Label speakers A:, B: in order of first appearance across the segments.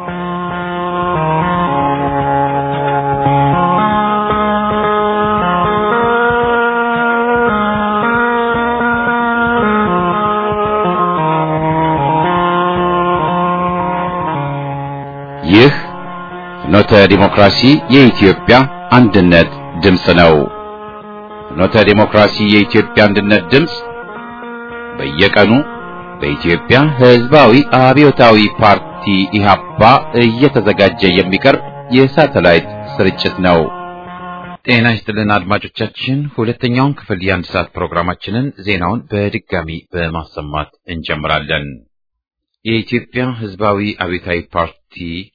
A: ይህ ፍኖተ ዲሞክራሲ የኢትዮጵያ አንድነት ድምፅ ነው። ፍኖተ ዲሞክራሲ የኢትዮጵያ አንድነት ድምፅ በየቀኑ በኢትዮጵያ ሕዝባዊ አብዮታዊ ፓርቲ ኢህአፓ እየተዘጋጀ የሚቀርብ የሳተላይት ስርጭት ነው። ጤና ይስጥልን አድማጮቻችን፣ ሁለተኛውን ክፍል የአንድ ሰዓት ፕሮግራማችንን ዜናውን በድጋሚ በማሰማት እንጀምራለን። የኢትዮጵያ ሕዝባዊ አብዮታዊ ፓርቲ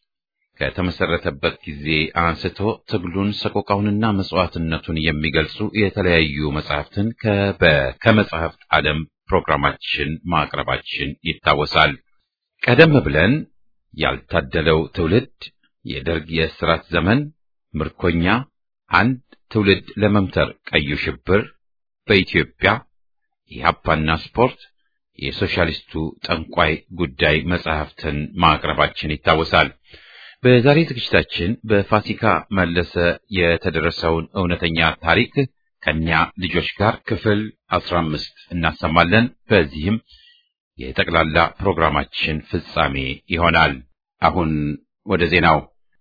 A: ከተመሰረተበት ጊዜ አንስቶ ትግሉን ሰቆቃውንና መስዋዕትነቱን የሚገልጹ የተለያዩ መጽሐፍትን ከመጽሐፍት ዓለም ፕሮግራማችን ማቅረባችን ይታወሳል። ቀደም ብለን ያልታደለው ትውልድ፣ የደርግ የእስራት ዘመን፣ ምርኮኛ፣ አንድ ትውልድ ለመምተር ቀዩ ሽብር፣ በኢትዮጵያ ኢህአፓና ስፖርት፣ የሶሻሊስቱ ጠንቋይ ጉዳይ መጽሐፍትን ማቅረባችን ይታወሳል። በዛሬ ዝግጅታችን በፋሲካ መለሰ የተደረሰውን እውነተኛ ታሪክ ከኛ ልጆች ጋር ክፍል አስራ አምስት እናሰማለን። በዚህም የጠቅላላ ፕሮግራማችን ፍጻሜ ይሆናል። አሁን ወደ ዜናው።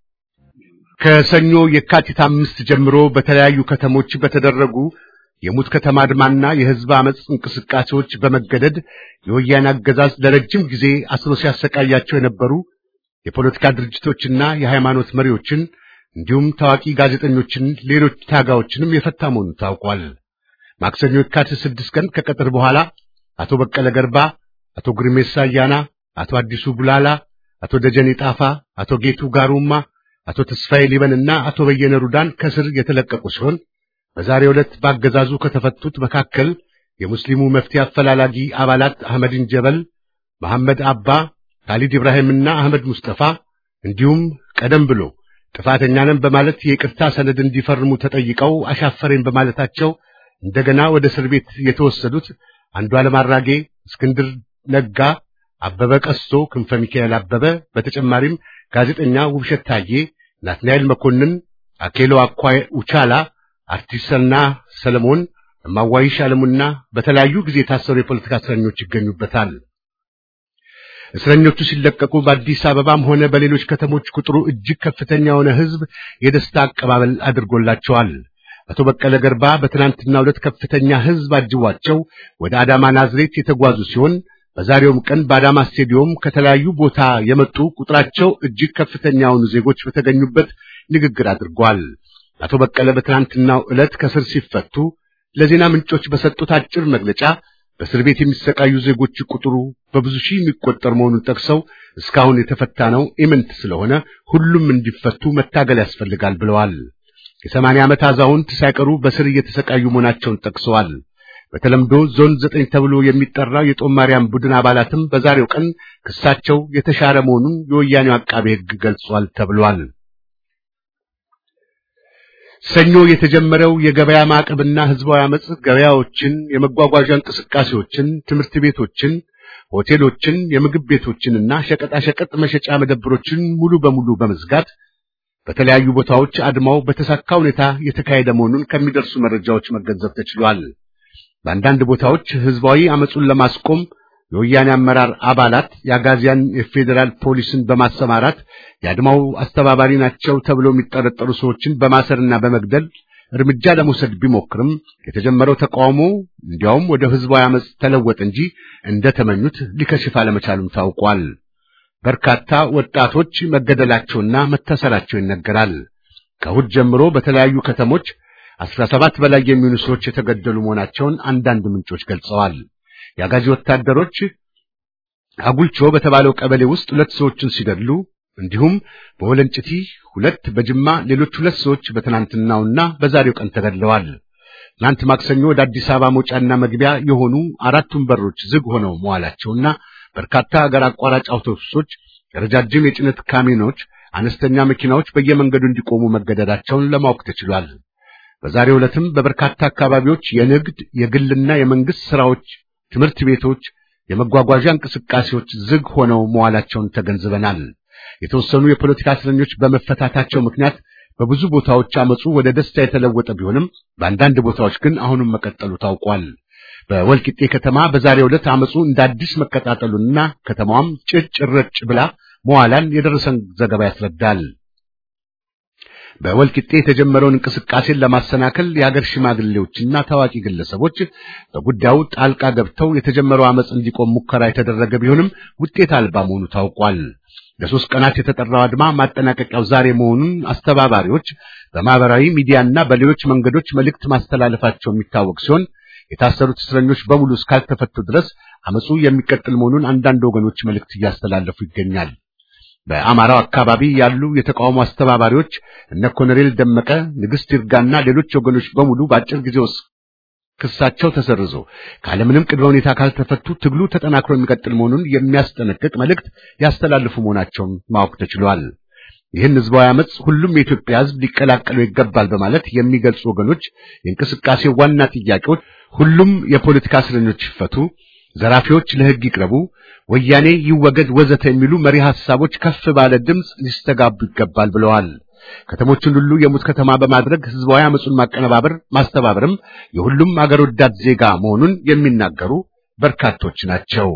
B: ከሰኞ የካቲት አምስት ጀምሮ በተለያዩ ከተሞች በተደረጉ የሙት ከተማ አድማና የሕዝብ አመፅ እንቅስቃሴዎች በመገደድ የወያኔ አገዛዝ ለረጅም ጊዜ አስሮ ሲያሰቃያቸው የነበሩ የፖለቲካ ድርጅቶችና የሃይማኖት መሪዎችን እንዲሁም ታዋቂ ጋዜጠኞችን፣ ሌሎች ታጋዮችንም የፈታ መሆኑ ታውቋል። ማክሰኞ የካቲት ስድስት ቀን ከቀጥር በኋላ አቶ በቀለ ገርባ፣ አቶ ግርሜሳ አያና፣ አቶ አዲሱ ቡላላ፣ አቶ ደጀኔ ጣፋ፣ አቶ ጌቱ ጋሩማ፣ አቶ ተስፋዬ ሊበንና አቶ በየነ ሩዳን ከስር የተለቀቁ ሲሆን በዛሬው ዕለት ባገዛዙ ከተፈቱት መካከል የሙስሊሙ መፍትሄ አፈላላጊ አባላት አህመድን ጀበል፣ መሐመድ አባ ካሊድ ኢብራሂምና አህመድ ሙስጠፋ እንዲሁም ቀደም ብሎ ጥፋተኛ ነን በማለት የይቅርታ ሰነድ እንዲፈርሙ ተጠይቀው አሻፈረኝ በማለታቸው እንደገና ወደ እስር ቤት የተወሰዱት አንዱዓለም አራጌ፣ እስክንድር ነጋ፣ አበበ ቀስቶ፣ ክንፈ ሚካኤል አበበ፣ በተጨማሪም ጋዜጠኛ ውብሸት ታዬ፣ ናትናኤል መኮንን፣ አኬሎ አኳይ ኡቻላ፣ አርቲስትና ሰለሞን እማዋይሽ አለሙና በተለያዩ ጊዜ የታሰሩ የፖለቲካ እስረኞች ይገኙበታል። እስረኞቹ ሲለቀቁ በአዲስ አበባም ሆነ በሌሎች ከተሞች ቁጥሩ እጅግ ከፍተኛ የሆነ ሕዝብ የደስታ አቀባበል አድርጎላቸዋል። አቶ በቀለ ገርባ በትናንትናው ዕለት ከፍተኛ ሕዝብ አጅቧቸው ወደ አዳማ ናዝሬት የተጓዙ ሲሆን በዛሬውም ቀን በአዳማ ስቴዲዮም ከተለያዩ ቦታ የመጡ ቁጥራቸው እጅግ ከፍተኛ የሆኑ ዜጎች በተገኙበት ንግግር አድርጓል። አቶ በቀለ በትናንትናው ዕለት ከስር ሲፈቱ ለዜና ምንጮች በሰጡት አጭር መግለጫ በእስር ቤት የሚሰቃዩ ዜጎች ቁጥሩ በብዙ ሺህ የሚቆጠር መሆኑን ጠቅሰው እስካሁን የተፈታ ነው ኢምንት ስለሆነ ሁሉም እንዲፈቱ መታገል ያስፈልጋል ብለዋል። የሰማንያ ዓመት አዛውንት ሳይቀሩ በስር እየተሰቃዩ መሆናቸውን ጠቅሰዋል። በተለምዶ ዞን ዘጠኝ ተብሎ የሚጠራው የጦማርያም ቡድን አባላትም በዛሬው ቀን ክሳቸው የተሻረ መሆኑን የወያኔው አቃቤ ሕግ ገልጿል ተብሏል። ሰኞ የተጀመረው የገበያ ማዕቀብና ህዝባዊ አመጽ ገበያዎችን፣ የመጓጓዣ እንቅስቃሴዎችን፣ ትምህርት ቤቶችን፣ ሆቴሎችን፣ የምግብ ቤቶችንና ሸቀጣሸቀጥ መሸጫ መደብሮችን ሙሉ በሙሉ በመዝጋት በተለያዩ ቦታዎች አድማው በተሳካ ሁኔታ የተካሄደ መሆኑን ከሚደርሱ መረጃዎች መገንዘብ ተችሏል። በአንዳንድ ቦታዎች ህዝባዊ አመጹን ለማስቆም የወያኔ አመራር አባላት የአጋዚያን የፌዴራል ፖሊስን በማሰማራት የአድማው አስተባባሪ ናቸው ተብሎ የሚጠረጠሩ ሰዎችን በማሰርና በመግደል እርምጃ ለመውሰድ ቢሞክርም የተጀመረው ተቃውሞ እንዲያውም ወደ ህዝባዊ አመጽ ተለወጠ እንጂ እንደተመኙት ሊከሽፍ አለመቻሉም ታውቋል። በርካታ ወጣቶች መገደላቸውና መታሰራቸው ይነገራል። ከእሑድ ጀምሮ በተለያዩ ከተሞች አስራ ሰባት በላይ የሚሆኑ ሰዎች የተገደሉ መሆናቸውን አንዳንድ ምንጮች ገልጸዋል። የአጋዚ ወታደሮች አጉልቾ በተባለው ቀበሌ ውስጥ ሁለት ሰዎችን ሲገድሉ እንዲሁም በወለንጭቲ ሁለት፣ በጅማ ሌሎች ሁለት ሰዎች በትናንትናውና በዛሬው ቀን ተገድለዋል። ትናንት ማክሰኞ ወደ አዲስ አበባ መውጫና መግቢያ የሆኑ አራቱም በሮች ዝግ ሆነው መዋላቸውና በርካታ ሀገር አቋራጭ አውቶቡሶች፣ ረጃጅም የጭነት ካሚኖች፣ አነስተኛ መኪናዎች በየመንገዱ እንዲቆሙ መገደዳቸውን ለማወቅ ተችሏል። በዛሬው ዕለትም በበርካታ አካባቢዎች የንግድ የግልና የመንግስት ስራዎች፣ ትምህርት ቤቶች፣ የመጓጓዣ እንቅስቃሴዎች ዝግ ሆነው መዋላቸውን ተገንዝበናል። የተወሰኑ የፖለቲካ እስረኞች በመፈታታቸው ምክንያት በብዙ ቦታዎች አመፁ ወደ ደስታ የተለወጠ ቢሆንም በአንዳንድ ቦታዎች ግን አሁንም መቀጠሉ ታውቋል። በወልቂጤ ከተማ በዛሬው ዕለት አመፁ እንደ አዲስ መቀጣጠሉንና ከተማዋም ጭጭ ረጭ ብላ መዋላን የደረሰን ዘገባ ያስረዳል። በወልቂጤ የተጀመረውን እንቅስቃሴን ለማሰናከል የሀገር ሽማግሌዎችና ታዋቂ ግለሰቦች በጉዳዩ ጣልቃ ገብተው የተጀመረው አመፅ እንዲቆም ሙከራ የተደረገ ቢሆንም ውጤት አልባ መሆኑ ታውቋል። ለሶስት ቀናት የተጠራው አድማ ማጠናቀቂያው ዛሬ መሆኑን አስተባባሪዎች በማህበራዊ ሚዲያና በሌሎች መንገዶች መልእክት ማስተላለፋቸው የሚታወቅ ሲሆን የታሰሩት እስረኞች በሙሉ እስካልተፈቱ ድረስ አመፁ የሚቀጥል መሆኑን አንዳንድ ወገኖች መልእክት እያስተላለፉ ይገኛል። በአማራው አካባቢ ያሉ የተቃውሞ አስተባባሪዎች እነ ኮሎኔል ደመቀ፣ ንግሥት ይርጋና ሌሎች ወገኖች በሙሉ በአጭር ጊዜ ውስጥ ክሳቸው ተሰርዞ ካለምንም ቅድመ ሁኔታ ካልተፈቱ ትግሉ ተጠናክሮ የሚቀጥል መሆኑን የሚያስጠነቅቅ መልእክት ያስተላልፉ መሆናቸውን ማወቅ ተችሏል። ይህን ህዝባዊ አመፅ ሁሉም የኢትዮጵያ ህዝብ ሊቀላቀሉ ይገባል በማለት የሚገልጹ ወገኖች የእንቅስቃሴው ዋና ጥያቄዎች ሁሉም የፖለቲካ እስረኞች ይፈቱ፣ ዘራፊዎች ለህግ ይቅረቡ፣ ወያኔ ይወገድ፣ ወዘተ የሚሉ መሪ ሐሳቦች ከፍ ባለ ድምፅ ሊስተጋቡ ይገባል ብለዋል። ከተሞችን ሁሉ የሙት ከተማ በማድረግ ህዝባዊ አመፁን ማቀነባበር ማስተባበርም የሁሉም አገር ወዳድ ዜጋ መሆኑን የሚናገሩ በርካቶች ናቸው።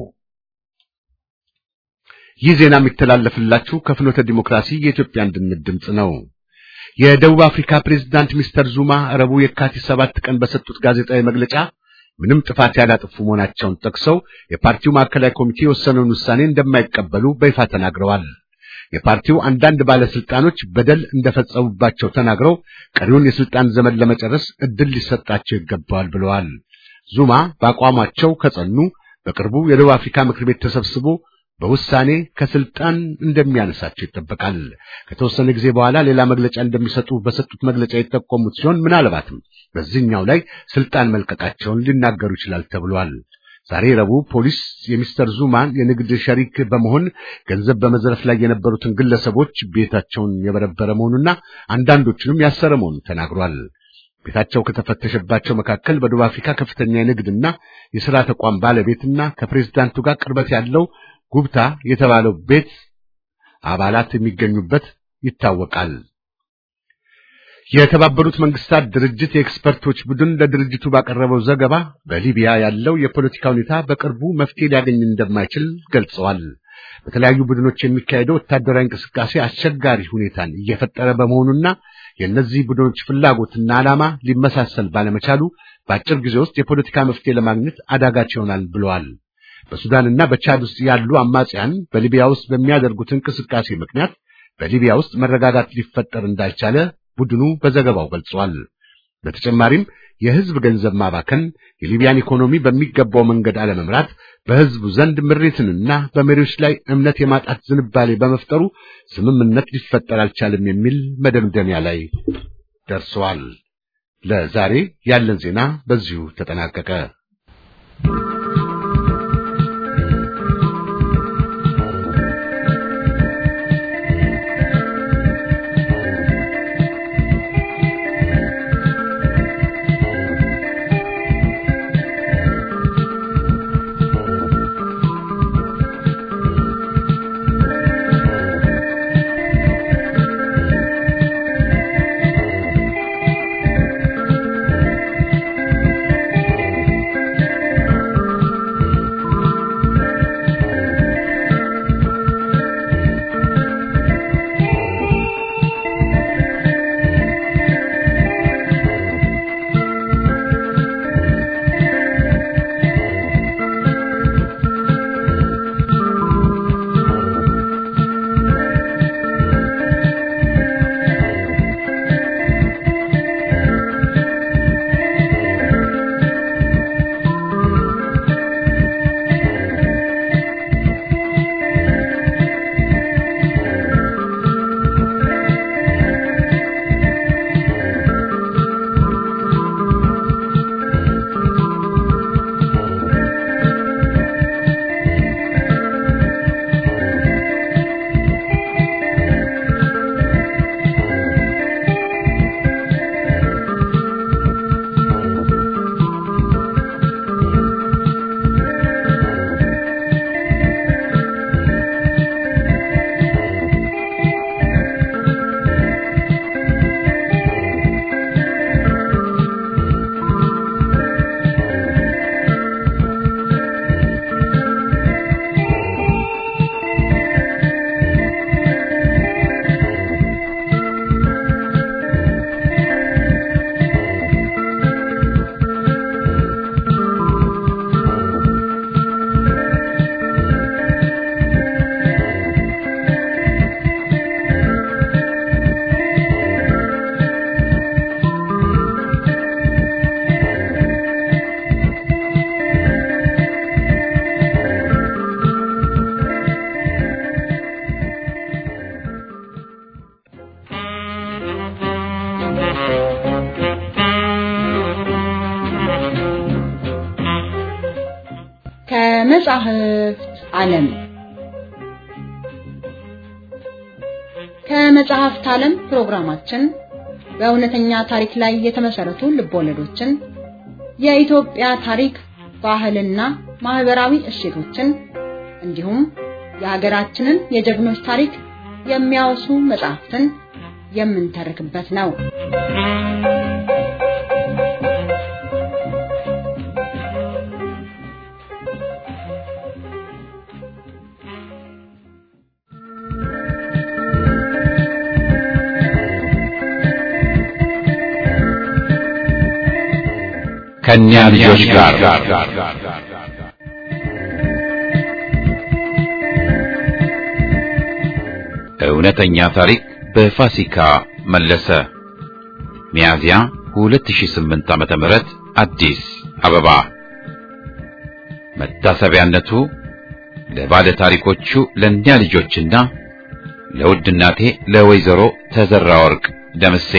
B: ይህ ዜና የሚተላለፍላችሁ ከፍኖተ ዲሞክራሲ የኢትዮጵያ አንድነት ድምፅ ነው። የደቡብ አፍሪካ ፕሬዝዳንት ሚስተር ዙማ ረቡዕ የካቲት ሰባት ቀን በሰጡት ጋዜጣዊ መግለጫ ምንም ጥፋት ያላጠፉ መሆናቸውን ጠቅሰው የፓርቲው ማዕከላዊ ኮሚቴ የወሰነውን ውሳኔ እንደማይቀበሉ በይፋ ተናግረዋል። የፓርቲው አንዳንድ ባለስልጣኖች በደል እንደፈጸሙባቸው ተናግረው ቀሪውን የስልጣን ዘመን ለመጨረስ እድል ሊሰጣቸው ይገባዋል ብለዋል። ዙማ በአቋማቸው ከጸኑ በቅርቡ የደቡብ አፍሪካ ምክር ቤት ተሰብስቦ በውሳኔ ከስልጣን እንደሚያነሳቸው ይጠበቃል። ከተወሰነ ጊዜ በኋላ ሌላ መግለጫ እንደሚሰጡ በሰጡት መግለጫ የጠቆሙት ሲሆን ምናልባትም በዚህኛው ላይ ስልጣን መልቀቃቸውን ሊናገሩ ይችላል ተብሏል። ዛሬ ረቡዕ ፖሊስ የሚስተር ዙማን የንግድ ሸሪክ በመሆን ገንዘብ በመዝረፍ ላይ የነበሩትን ግለሰቦች ቤታቸውን የበረበረ መሆኑና አንዳንዶቹንም ያሰረ መሆኑን ተናግሯል። ቤታቸው ከተፈተሸባቸው መካከል በደቡብ አፍሪካ ከፍተኛ የንግድና የሥራ ተቋም ባለቤትና ከፕሬዝዳንቱ ጋር ቅርበት ያለው ጉብታ የተባለው ቤት አባላት የሚገኙበት ይታወቃል። የተባበሩት መንግስታት ድርጅት የኤክስፐርቶች ቡድን ለድርጅቱ ባቀረበው ዘገባ በሊቢያ ያለው የፖለቲካ ሁኔታ በቅርቡ መፍትሄ ሊያገኝ እንደማይችል ገልጸዋል። በተለያዩ ቡድኖች የሚካሄደው ወታደራዊ እንቅስቃሴ አስቸጋሪ ሁኔታን እየፈጠረ በመሆኑና የእነዚህ ቡድኖች ፍላጎትና ዓላማ ሊመሳሰል ባለመቻሉ በአጭር ጊዜ ውስጥ የፖለቲካ መፍትሄ ለማግኘት አዳጋች ይሆናል ብለዋል። በሱዳንና በቻድ ውስጥ ያሉ አማጽያን በሊቢያ ውስጥ በሚያደርጉት እንቅስቃሴ ምክንያት በሊቢያ ውስጥ መረጋጋት ሊፈጠር እንዳልቻለ ቡድኑ በዘገባው ገልጿል። በተጨማሪም የህዝብ ገንዘብ ማባከን፣ የሊቢያን ኢኮኖሚ በሚገባው መንገድ አለመምራት በህዝቡ ዘንድ ምሬትንና በመሪዎች ላይ እምነት የማጣት ዝንባሌ በመፍጠሩ ስምምነት ሊፈጠር አልቻለም የሚል መደምደሚያ ላይ ደርሰዋል። ለዛሬ ያለን ዜና በዚሁ ተጠናቀቀ።
C: ከመጻሕፍት ዓለም ከመጽሐፍት ዓለም ፕሮግራማችን በእውነተኛ ታሪክ ላይ የተመሰረቱ ልቦለዶችን፣ የኢትዮጵያ ታሪክ፣ ባህልና ማህበራዊ እሴቶችን እንዲሁም የሀገራችንን የጀግኖች ታሪክ የሚያወሱ መጽሐፍትን የምንተርክበት ነው።
A: ከእኛ ልጆች ጋር እውነተኛ ታሪክ በፋሲካ መለሰ ሚያዝያ 2008 ዓመተ ምህረት አዲስ አበባ መታሰቢያነቱ ለባለ ታሪኮቹ ለእኛ ልጆችና ለውድ እናቴ ለወይዘሮ ተዘራ ወርቅ ደምሴ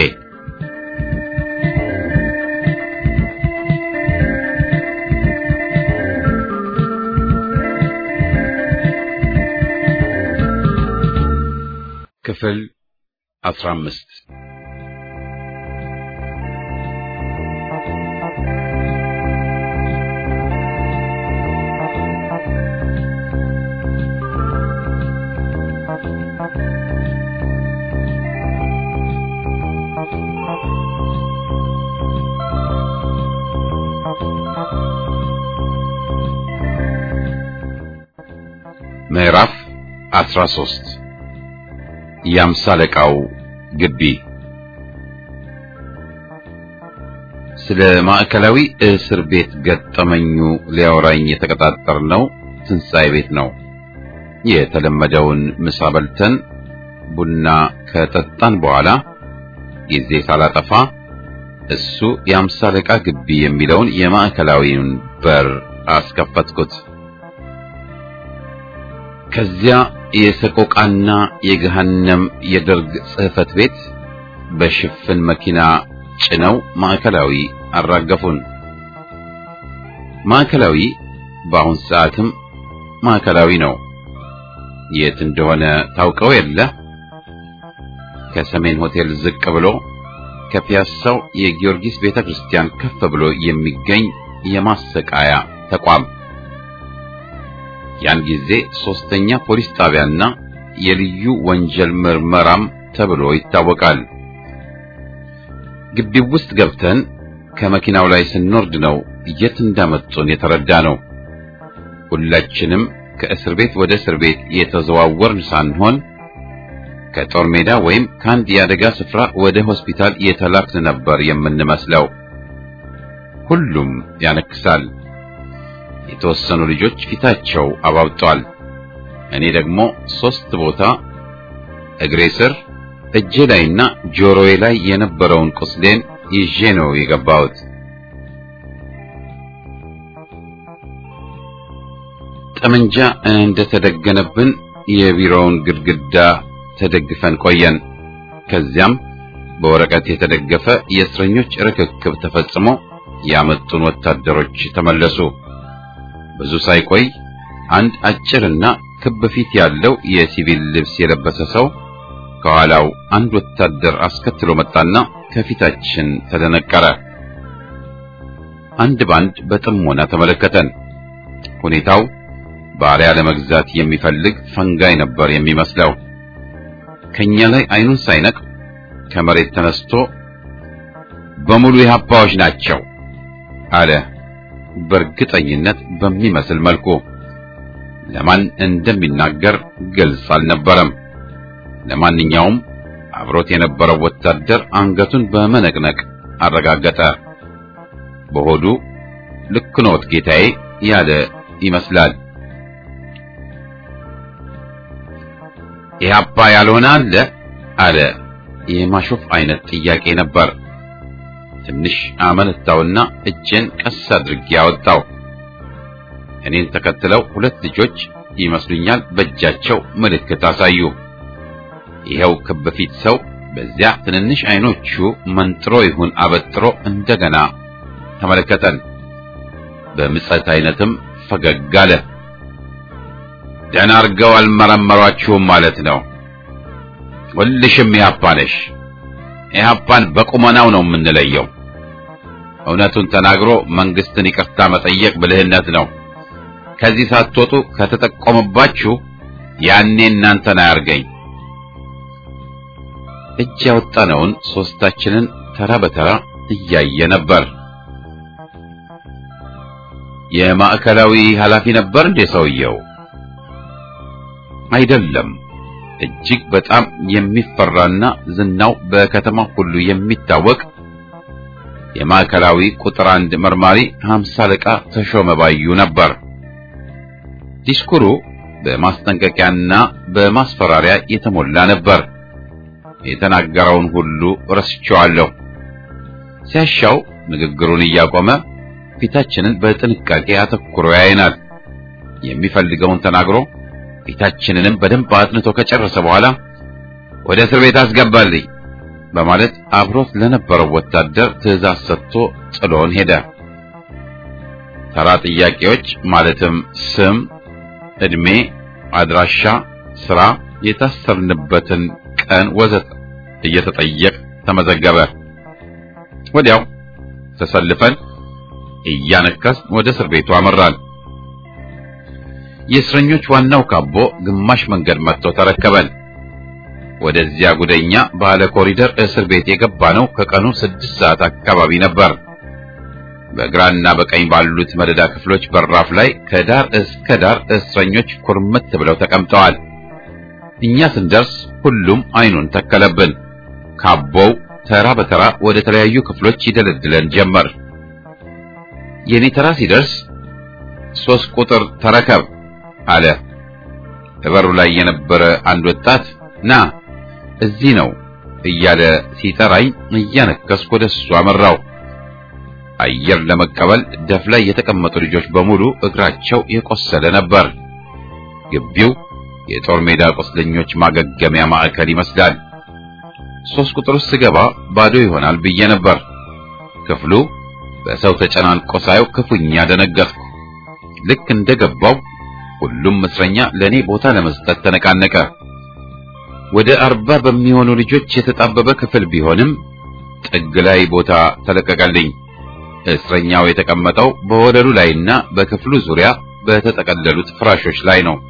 A: ክፍል 15 ምዕራፍ 13 የአምሳ አለቃው ግቢ ስለ ማዕከላዊ እስር ቤት ገጠመኙ ሊያወራኝ የተቀጣጠርነው ትንሣኤ ቤት ነው። የተለመደውን ምሳ በልተን ቡና ከጠጣን በኋላ ጊዜ ሳላጠፋ እሱ የአምሳ አለቃ ግቢ የሚለውን የማዕከላዊውን በር አስከፈትኩት። ከዚያ የሰቆቃና የገሃነም የደርግ ጽሕፈት ቤት በሽፍን መኪና ጭነው ማዕከላዊ አራገፉን። ማዕከላዊ በአሁን ሰዓትም ማዕከላዊ ነው። የት እንደሆነ ታውቀው የለ? ከሰሜን ሆቴል ዝቅ ብሎ ከፒያሳው የጊዮርጊስ ቤተክርስቲያን ከፍ ብሎ የሚገኝ የማሰቃያ ተቋም ያን ጊዜ ሶስተኛ ፖሊስ ጣቢያና የልዩ ወንጀል ምርመራም ተብሎ ይታወቃል። ግቢው ውስጥ ገብተን ከመኪናው ላይ ስንወርድ ነው የት እንዳመጡን የተረዳ ነው። ሁላችንም ከእስር ቤት ወደ እስር ቤት የተዘዋወርን ሳንሆን ከጦር ሜዳ ወይም ከአንድ የአደጋ ስፍራ ወደ ሆስፒታል የተላክን ነበር የምንመስለው። ሁሉም ያነክሳል። የተወሰኑ ልጆች ፊታቸው አባብጧል። እኔ ደግሞ ሶስት ቦታ እግሬ ስር፣ እጄ ላይና ጆሮዬ ላይ የነበረውን ቁስሌን ይዤ ነው የገባሁት። ጠመንጃ እንደተደገነብን የቢሮውን ግድግዳ ተደግፈን ቆየን። ከዚያም በወረቀት የተደገፈ የእስረኞች ርክክብ ተፈጽሞ ያመጡን ወታደሮች ተመለሱ። ብዙ ሳይቆይ አንድ አጭርና ክብ ፊት ያለው የሲቪል ልብስ የለበሰ ሰው ከኋላው አንድ ወታደር አስከትሎ መጣና ከፊታችን ተደነቀረ። አንድ ባንድ በጥሞና ተመለከተን። ሁኔታው ባሪያ ለመግዛት የሚፈልግ ፈንጋይ ነበር የሚመስለው። ከኛ ላይ አይኑን ሳይነቅ ከመሬት ተነስቶ በሙሉ የሀባዎች ናቸው አለ። በእርግጠኝነት በሚመስል መልኩ ለማን እንደሚናገር ግልጽ አልነበረም። ለማንኛውም አብሮት የነበረው ወታደር አንገቱን በመነቅነቅ አረጋገጠ። በሆዱ ልክ ኖት ጌታዬ ያለ ይመስላል። ኢህአፓ ያልሆነ አለ አለ። የማሾፍ አይነት ጥያቄ ነበር። ትንሽ አመነታውና እጄን ቀስ አድርጌ ያወጣው። እኔን ተከትለው ሁለት ልጆች ይመስሉኛል በእጃቸው ምልክት አሳዩ። ይኸው ክብ ፊት ሰው በዚያ ትንንሽ አይኖቹ መንጥሮ ይሁን አበጥሮ እንደገና ተመለከተን። በምጸት አይነትም ፈገግ አለ። ደህና አድርገው አልመረመሯችሁም ማለት ነው። ሁልሽም ኢህአፓ ነሽ። ኢህአፓን በቁመናው ነው የምንለየው። እውነቱን ተናግሮ መንግስትን ይቅርታ መጠየቅ ብልህነት ነው። ከዚህ ሳትወጡ ከተጠቆመባችሁ ያኔ እናንተን አያርገኝ። እጅ ያወጣነውን ሶስታችንን ተራ በተራ እያየ ነበር። የማዕከላዊ ኃላፊ ነበር እንዴ ሰውየው? አይደለም። እጅግ በጣም የሚፈራና ዝናው በከተማ ሁሉ የሚታወቅ የማዕከላዊ ቁጥር አንድ መርማሪ ሀምሳ አለቃ ተሾመ ባዩ ነበር። ዲስኩሩ በማስጠንቀቂያና በማስፈራሪያ የተሞላ ነበር። የተናገረውን ሁሉ ረስቼዋለሁ። ሲያሻው ንግግሩን እያቆመ ፊታችንን በጥንቃቄ አተኩሮ ያይናል። የሚፈልገውን ተናግሮ ፊታችንንም በደንብ አጥንቶ ከጨረሰ በኋላ ወደ እስር ቤት አስገባልኝ በማለት አብሮት ለነበረው ወታደር ትዕዛዝ ሰጥቶ ጥሎን ሄደ። ተራ ጥያቄዎች ማለትም ስም፣ ዕድሜ፣ አድራሻ፣ ስራ፣ የታሰርንበትን ቀን ወዘተ እየተጠየቅ ተመዘገበ። ወዲያው ተሰልፈን እያነከስ ወደ እስር ቤቱ አመራን። የእስረኞች ዋናው ካቦ ግማሽ መንገድ መጥቶ ተረከበን። ወደዚያ ጉደኛ ባለ ኮሪደር እስር ቤት የገባ ነው ከቀኑ ስድስት ሰዓት አካባቢ ነበር። በግራና በቀኝ ባሉት መደዳ ክፍሎች በራፍ ላይ ከዳር እስከ ዳር እስረኞች ኩርምት ብለው ተቀምጠዋል። እኛ ስንደርስ ሁሉም አይኑን ተከለብን። ካቦው ተራ በተራ ወደ ተለያዩ ክፍሎች ይደለድለን ጀመር። የኔ ተራ ሲደርስ ሶስት ቁጥር ተረከብ አለ። በበሩ ላይ የነበረ አንድ ወጣት ና እዚህ ነው እያለ ሲጠራኝ እያነከስኩ ወደ እሱ አመራው። አየር ለመቀበል ደፍ ላይ የተቀመጡ ልጆች በሙሉ እግራቸው የቆሰለ ነበር። ግቢው የጦር ሜዳ ቁስለኞች ማገገሚያ ማዕከል ይመስላል። ሶስት ቁጥር ውስጥ ስገባ ባዶ ይሆናል ብዬ ነበር። ክፍሉ በሰው ተጨናንቆ ሳየው ክፉኛ ደነገጥኩ። ልክ እንደገባው ሁሉም እስረኛ ለኔ ቦታ ለመስጠት ተነቃነቀ። ወደ አርባ በሚሆኑ ልጆች የተጣበበ ክፍል ቢሆንም ጥግ ላይ ቦታ ተለቀቀልኝ። እስረኛው የተቀመጠው በወለሉ ላይና በክፍሉ ዙሪያ በተጠቀለሉት ፍራሾች ላይ ነው።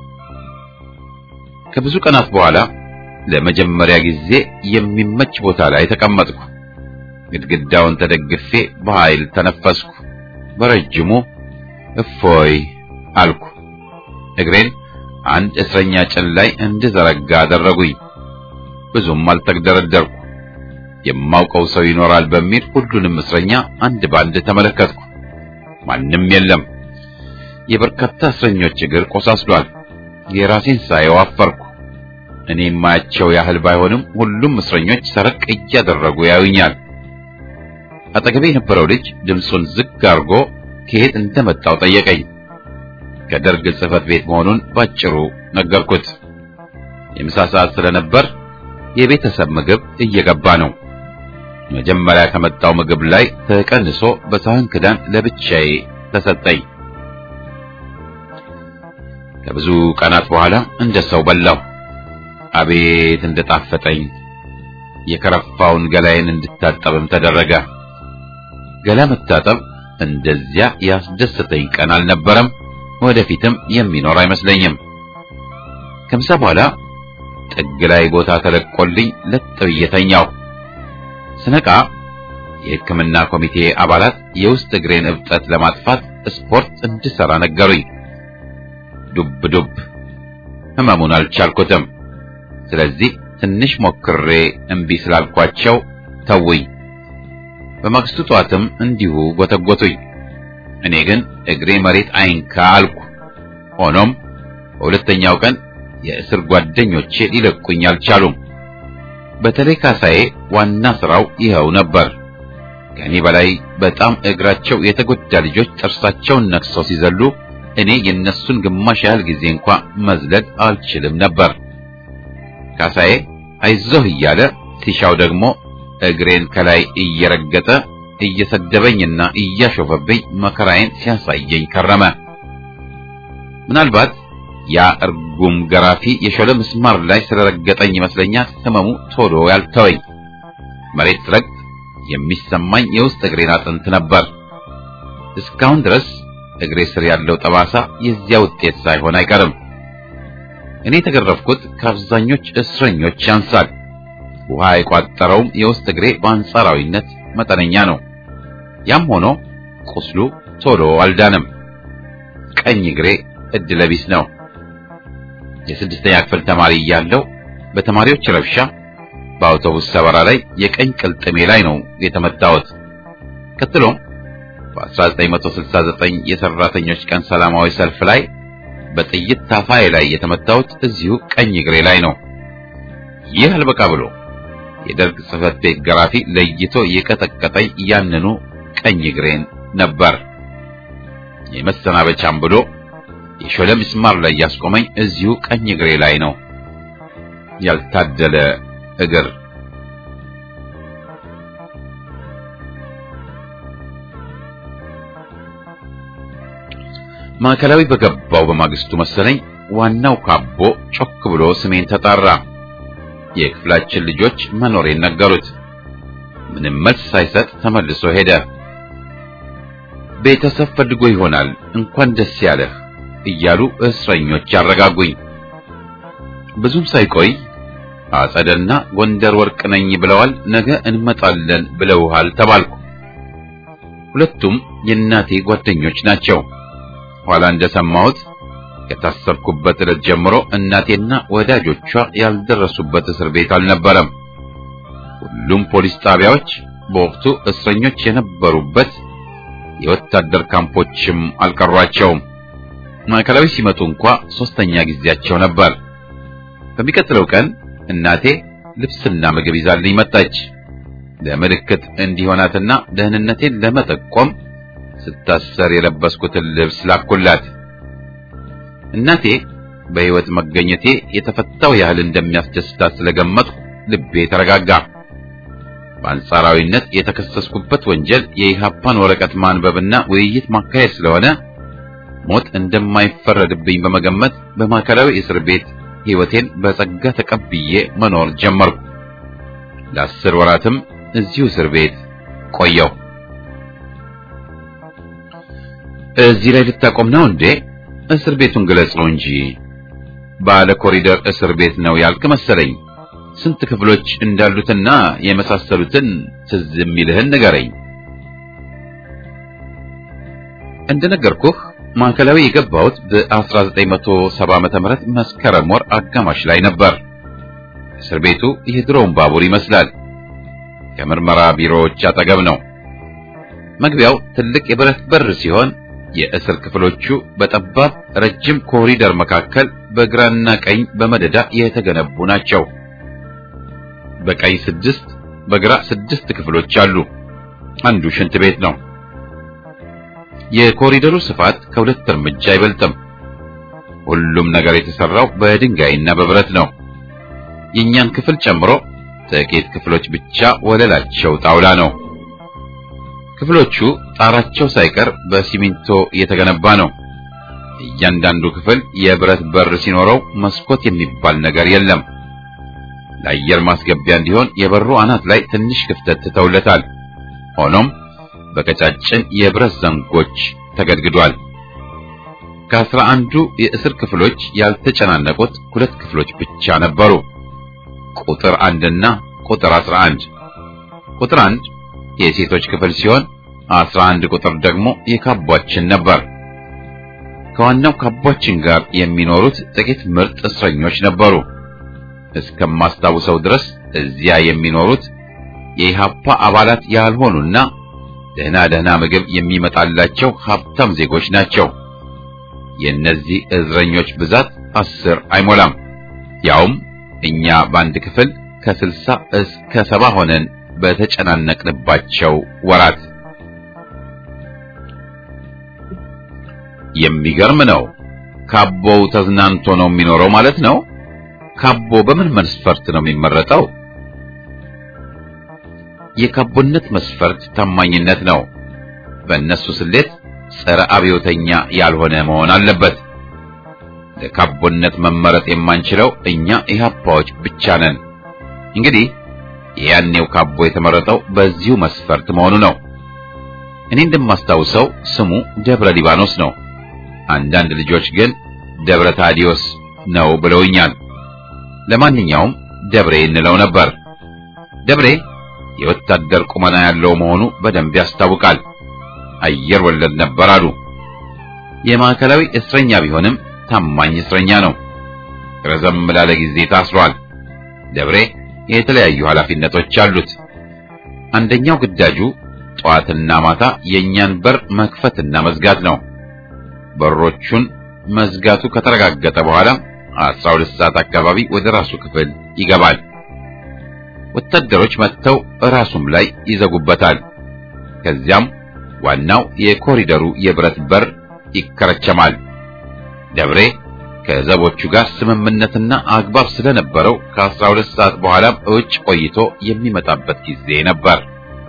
A: ከብዙ ቀናት በኋላ ለመጀመሪያ ጊዜ የሚመች ቦታ ላይ ተቀመጥኩ። ግድግዳውን ተደግፌ በኃይል ተነፈስኩ። በረጅሙ እፎይ አልኩ። እግሬን አንድ እስረኛ ጭን ላይ እንድዘረጋ አደረጉኝ። ብዙም አልተግደረደርኩ። የማውቀው ሰው ይኖራል በሚል ሁሉንም እስረኛ አንድ ባንድ ተመለከትኩ። ማንም የለም። የበርካታ እስረኞች እግር ቆሳስሏል። የራሴን ሳየው አፈርኩ። እኔ የማያቸው ያህል ባይሆንም ሁሉም እስረኞች ሰረቅ እያደረጉ ያዩኛል። አጠገቤ የነበረው ልጅ ድምፁን ዝግ አድርጎ ከየት እንደመጣው ጠየቀኝ። ከደርግ ጽሕፈት ቤት መሆኑን ባጭሩ ነገርኩት። የምሳ ሰዓት ስለነበር የቤተሰብ ምግብ እየገባ ነው። መጀመሪያ ከመጣው ምግብ ላይ ተቀንሶ በሳህን ክዳን ለብቻዬ ተሰጠኝ። ከብዙ ቀናት በኋላ እንደ ሰው በላው። አቤት እንደጣፈጠኝ! የከረፋውን ገላዬን እንድታጠብም ተደረገ። ገላ መታጠብ እንደዚያ ያስደሰተኝ ቀን አልነበረም። ወደፊትም የሚኖር አይመስለኝም። ከምሳ በኋላ ጥግ ላይ ቦታ ተለቆልኝ ለጥ ብዬ ተኛሁ። ስነቃ የሕክምና ኮሚቴ አባላት የውስጥ እግሬን እብጠት ለማጥፋት ስፖርት እንድሰራ ነገሩኝ። ዱብ ዱብ ህመሙን አልቻልኩትም። ስለዚህ ትንሽ ሞክሬ እምቢ ስላልኳቸው ተውኝ። በማግስቱ ጠዋትም እንዲሁ ጎተጎቱኝ። እኔ ግን እግሬ መሬት አይንካ አልኩ። ሆኖም በሁለተኛው ቀን የእስር ጓደኞቼ ሊለቁኝ አልቻሉም። በተለይ ካሳዬ ዋና ስራው ይኸው ነበር። ከእኔ በላይ በጣም እግራቸው የተጎዳ ልጆች ጥርሳቸውን ነክሰው ሲዘሉ እኔ የነሱን ግማሽ ያህል ጊዜ እንኳ መዝለል አልችልም ነበር። ካሳዬ አይዞህ እያለ ሲሻው ደግሞ እግሬን ከላይ እየረገጠ እየሰደበኝና እያሾፈብኝ መከራዬን ሲያሳየኝ ከረመ። ምናልባት ያ እርጉም ገራፊ የሾለ ምስማር ላይ ስለረገጠኝ ይመስለኛል ህመሙ ቶሎ ያልተወኝ። መሬት ረግጥ የሚሰማኝ የውስጥ እግሬን አጥንት ነበር። እስካሁን ድረስ እግሬ ስር ያለው ጠባሳ የዚያ ውጤት ሳይሆን አይቀርም። እኔ የተገረፍኩት ከአብዛኞች እስረኞች ያንሳል። ውሃ የቋጠረውም የውስጥ እግሬ በአንጻራዊነት መጠነኛ ነው። ያም ሆኖ ቁስሉ ቶሎ አልዳንም። ቀኝ እግሬ እድለቢስ ነው። የስድስተኛ ክፍል ተማሪ እያለሁ በተማሪዎች ረብሻ በአውቶቡስ ሰበራ ላይ የቀኝ ቅልጥሜ ላይ ነው የተመታሁት። ቀጥሎም በ1969 የሰራተኞች ቀን ሰላማዊ ሰልፍ ላይ በጥይት ታፋዬ ላይ የተመታሁት እዚሁ ቀኝ እግሬ ላይ ነው። ይህ አልበቃ ብሎ የደርግ ጽሕፈት ቤት ገራፊ ለይቶ የቀጠቀጠኝ ያንኑ ቀኝ እግሬን ነበር። የመሰናበቻም ብሎ የሾለ ምስማር ላይ ያስቆመኝ እዚሁ ቀኝ እግሬ ላይ ነው። ያልታደለ እግር ማዕከላዊ በገባው በማግስቱ መሰለኝ ዋናው ካቦ ጮክ ብሎ ስሜን ተጣራ። የክፍላችን ልጆች መኖሬን ነገሩት። ምንም መልስ ሳይሰጥ ተመልሶ ሄደ። ቤተሰብ ፈልጎ ይሆናል እንኳን ደስ ያለህ እያሉ እስረኞች ያረጋጉኝ። ብዙም ሳይቆይ አጸደና ጎንደር ወርቅ ነኝ ብለዋል፣ ነገ እንመጣለን ብለውሃል ተባልኩ። ሁለቱም የእናቴ ጓደኞች ናቸው። ኋላ እንደሰማሁት ከታሰርኩበት ዕለት ጀምሮ እናቴና ወዳጆቿ ያልደረሱበት እስር ቤት አልነበረም። ሁሉም ፖሊስ ጣቢያዎች በወቅቱ እስረኞች የነበሩበት የወታደር ካምፖችም አልቀሯቸውም። ማዕከላዊ ሲመጡ እንኳ ሶስተኛ ጊዜያቸው ነበር። በሚቀጥለው ቀን እናቴ ልብስና ምግብ ይዛልኝ መጣች። ለምልክት እንዲሆናትና ደህንነቴን ለመጠቆም ስታሰር የለበስኩትን ልብስ ላኩላት። እናቴ በሕይወት መገኘቴ የተፈታው ያህል እንደሚያስደስታት ስለገመጥኩ ልቤ ተረጋጋ። በአንጻራዊነት የተከሰስኩበት ወንጀል የኢሃፓን ወረቀት ማንበብና ውይይት ማካሄድ ስለሆነ ሞት እንደማይፈረድብኝ በመገመት በማዕከላዊ እስር ቤት ሕይወቴን በጸጋ ተቀብዬ መኖር ጀመርኩ። ለአስር ወራትም እዚሁ እስር ቤት ቆየው። እዚህ ላይ ልታቆም ነው እንዴ? እስር ቤቱን ግለጽ ነው እንጂ ባለ ኮሪደር እስር ቤት ነው ያልክ መሰለኝ። ስንት ክፍሎች እንዳሉትና የመሳሰሉትን ትዝ የሚልህን ንገረኝ። እንደነገርኩህ ማዕከላዊ የገባሁት በ1970 ዓመተ ምህረት መስከረም ወር አጋማሽ ላይ ነበር። እስር ቤቱ የድሮውን ባቡር ይመስላል። ከምርመራ ቢሮዎች አጠገብ ነው። መግቢያው ትልቅ የብረት በር ሲሆን የእስር ክፍሎቹ በጠባብ ረጅም ኮሪደር መካከል በግራና ቀኝ በመደዳ የተገነቡ ናቸው። በቀኝ ስድስት በግራ ስድስት ክፍሎች አሉ። አንዱ ሽንት ቤት ነው። የኮሪደሩ ስፋት ከሁለት እርምጃ አይበልጥም። ሁሉም ነገር የተሰራው በድንጋይና በብረት ነው። የእኛን ክፍል ጨምሮ ጥቂት ክፍሎች ብቻ ወለላቸው ጣውላ ነው። ክፍሎቹ ጣራቸው ሳይቀር በሲሚንቶ የተገነባ ነው። እያንዳንዱ ክፍል የብረት በር ሲኖረው መስኮት የሚባል ነገር የለም። ለአየር ማስገቢያ እንዲሆን የበሩ አናት ላይ ትንሽ ክፍተት ትተውለታል። ሆኖም በቀጫጭን የብረት ዘንጎች ተገድግዷል። ከአስራ አንዱ የእስር ክፍሎች ያልተጨናነቁት ሁለት ክፍሎች ብቻ ነበሩ። ቁጥር አንድና ቁጥር አስራ አንድ ቁጥር አንድ የሴቶች ክፍል ሲሆን አስራ አንድ ቁጥር ደግሞ የካቧችን ነበር። ከዋናው ካቧችን ጋር የሚኖሩት ጥቂት ምርጥ እስረኞች ነበሩ። እስከማስታውሰው ድረስ እዚያ የሚኖሩት የኢሃፓ አባላት ያልሆኑና ደህና ደህና ምግብ የሚመጣላቸው ሀብታም ዜጎች ናቸው። የእነዚህ እስረኞች ብዛት አስር አይሞላም። ያውም እኛ በአንድ ክፍል ከስልሳ እስከ ሰባ ሆነን በተጨናነቅንባቸው ወራት የሚገርም ነው። ካቦው ተዝናንቶ ነው የሚኖረው ማለት ነው። ካቦ በምን መስፈርት ነው የሚመረጠው? የካቦነት መስፈርት ታማኝነት ነው። በእነሱ ስሌት ጸረ አብዮተኛ ያልሆነ መሆን አለበት። ለካቦነት መመረጥ የማንችለው እኛ ኢህአፓዎች ብቻ ነን። እንግዲህ የያኔው ካቦ የተመረጠው በዚሁ መስፈርት መሆኑ ነው። እኔ እንደማስታውሰው ስሙ ደብረ ሊባኖስ ነው። አንዳንድ ልጆች ግን ደብረ ታዲዮስ ነው ብለውኛል። ለማንኛውም ደብሬ እንለው ነበር። ደብሬ የወታደር ቁመና ያለው መሆኑ በደንብ ያስታውቃል። አየር ወለድ ነበር አሉ። የማዕከላዊ እስረኛ ቢሆንም ታማኝ እስረኛ ነው። ረዘም ላለ ጊዜ ታስሯል። ደብሬ የተለያዩ ኃላፊነቶች አሉት። አንደኛው ግዳጁ ጠዋትና ማታ የእኛን በር መክፈትና መዝጋት ነው። በሮቹን መዝጋቱ ከተረጋገጠ በኋላ አስራ ሁለት ሰዓት አካባቢ ወደ ራሱ ክፍል ይገባል። ወታደሮች መጥተው ራሱም ላይ ይዘጉበታል። ከዚያም ዋናው የኮሪደሩ የብረት በር ይከረቸማል። ደብሬ ከዘቦቹ ጋር ስምምነትና አግባብ ስለነበረው ከአስራ ሁለት ሰዓት በኋላም እውጭ ቆይቶ የሚመጣበት ጊዜ ነበር።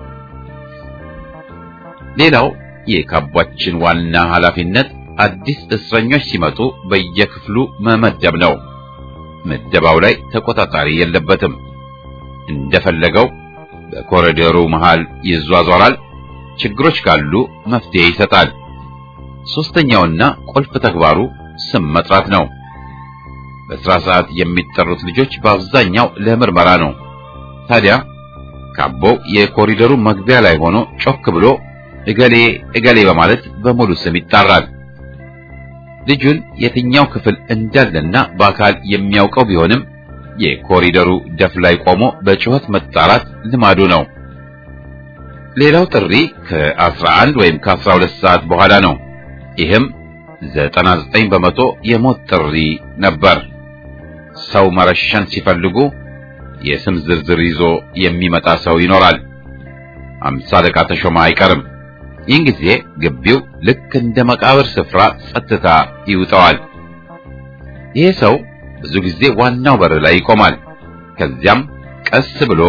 A: ሌላው የካቧችን ዋና ኃላፊነት አዲስ እስረኞች ሲመጡ በየክፍሉ መመደብ ነው። ምደባው ላይ ተቆጣጣሪ የለበትም። እንደፈለገው በኮሪደሩ መሃል ይዟዟራል። ችግሮች ካሉ መፍትሄ ይሰጣል። ሶስተኛውና ቁልፍ ተግባሩ ስም መጥራት ነው። በስራ ሰዓት የሚጠሩት ልጆች በአብዛኛው ለምርመራ ነው። ታዲያ ካቦው የኮሪደሩ መግቢያ ላይ ሆኖ ጮክ ብሎ እገሌ እገሌ በማለት በሙሉ ስም ይጣራል። ልጁን የትኛው ክፍል እንዳለና በአካል የሚያውቀው ቢሆንም የኮሪደሩ ደፍ ላይ ቆሞ በጩኸት መጣራት ልማዱ ነው። ሌላው ጥሪ ከ11 ወይም ከ12 ሰዓት በኋላ ነው። ይህም 99 በመቶ የሞት ጥሪ ነበር። ሰው መረሸን ሲፈልጉ የስም ዝርዝር ይዞ የሚመጣ ሰው ይኖራል። አምሳ አለቃ ተሾመ አይቀርም። ይህን ጊዜ ግቢው ልክ እንደ መቃብር ስፍራ ጸጥታ ይውጠዋል። ይሄ ሰው ብዙ ጊዜ ዋናው በር ላይ ይቆማል። ከዚያም ቀስ ብሎ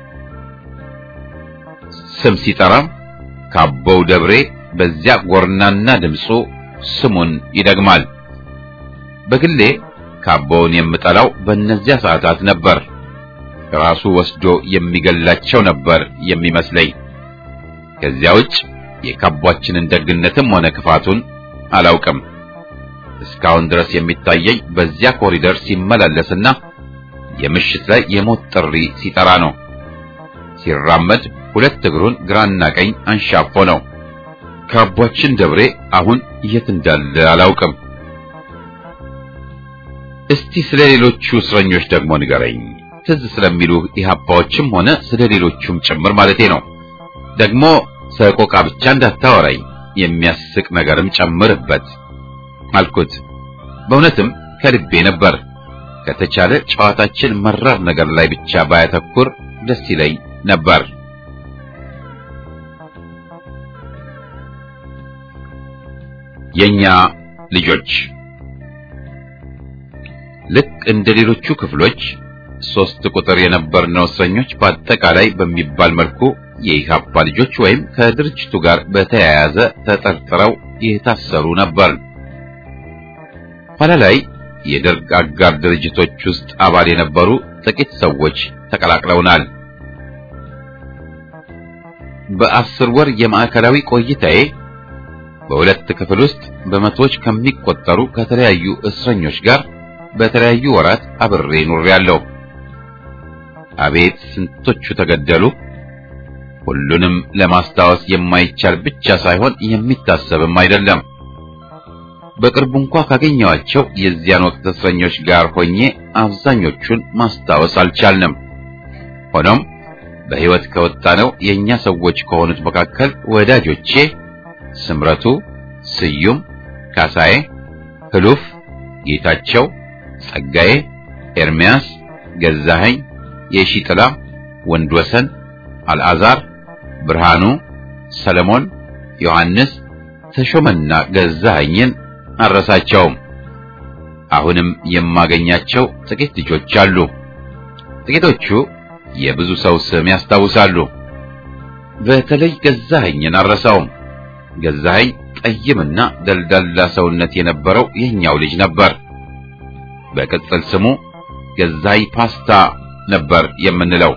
A: ስም ሲጠራ ካቦው ደብሬ በዚያ ጎርናና ድምፁ ስሙን ይደግማል። በግሌ ካቦውን የምጠላው በእነዚያ ሰዓታት ነበር። ራሱ ወስዶ የሚገላቸው ነበር የሚመስለኝ። ከዚያ ውጭ የካቧችንን ደግነትም ሆነ ክፋቱን አላውቅም። እስካሁን ድረስ የሚታየኝ በዚያ ኮሪደር ሲመላለስና የምሽት ላይ የሞት ጥሪ ሲጠራ ነው። ሲራመድ ሁለት እግሩን ግራና ቀኝ አንሻፎ ነው። ካቧችን ደብሬ አሁን የት እንዳለ አላውቅም። እስቲ ስለ ሌሎቹ እስረኞች ደግሞ ንገረኝ። ትዝ ስለሚሉ ኢህአፓዎችም ሆነ ስለ ሌሎቹም ጭምር ማለቴ ነው። ደግሞ ሰቆቃ ብቻ እንዳታወራኝ፣ የሚያስቅ ነገርም ጨምርበት አልኩት። በእውነትም ከልቤ ነበር። ከተቻለ ጨዋታችን መራር ነገር ላይ ብቻ ባያተኩር ደስ ይለኝ ነበር። የኛ ልጆች ልክ እንደ ሌሎቹ ክፍሎች ሶስት ቁጥር የነበርነው እስረኞች በአጠቃላይ በሚባል መልኩ የኢህአፓ ልጆች ወይም ከድርጅቱ ጋር በተያያዘ ተጠርጥረው የታሰሩ ነበር። ኋላ ላይ የደርግ አጋር ድርጅቶች ውስጥ አባል የነበሩ ጥቂት ሰዎች ተቀላቅለውናል። በአስር ወር የማዕከላዊ ቆይታዬ በሁለት ክፍል ውስጥ በመቶዎች ከሚቆጠሩ ከተለያዩ እስረኞች ጋር በተለያዩ ወራት አብሬ ኑሬያለሁ። አቤት ስንቶቹ ተገደሉ! ሁሉንም ለማስታወስ የማይቻል ብቻ ሳይሆን የሚታሰብም አይደለም። በቅርቡ እንኳ ካገኘኋቸው የዚያን ወቅት እስረኞች ጋር ሆኜ አብዛኞቹን ማስታወስ አልቻልንም። ሆኖም በሕይወት ከወጣነው የእኛ ሰዎች ከሆኑት መካከል ወዳጆቼ ስምረቱ፣ ስዩም፣ ካሳዬ፣ ህሉፍ፣ ጌታቸው፣ ጸጋዬ፣ ኤርሚያስ፣ ገዛኸኝ፣ የሺጥላ፣ ወንድወሰን፣ አልዓዛር፣ ብርሃኑ፣ ሰለሞን፣ ዮሐንስ፣ ተሾመና ገዛኸኝን አረሳቸውም። አሁንም የማገኛቸው ጥቂት ልጆች አሉ። ጥቂቶቹ የብዙ ሰው ስም ያስታውሳሉ። በተለይ ገዛኸኝን አረሳውም። ገዛኸኝ ጠይምና ደልዳላ ሰውነት የነበረው የኛው ልጅ ነበር። በቅጽል ስሙ ገዛይ ፓስታ ነበር የምንለው።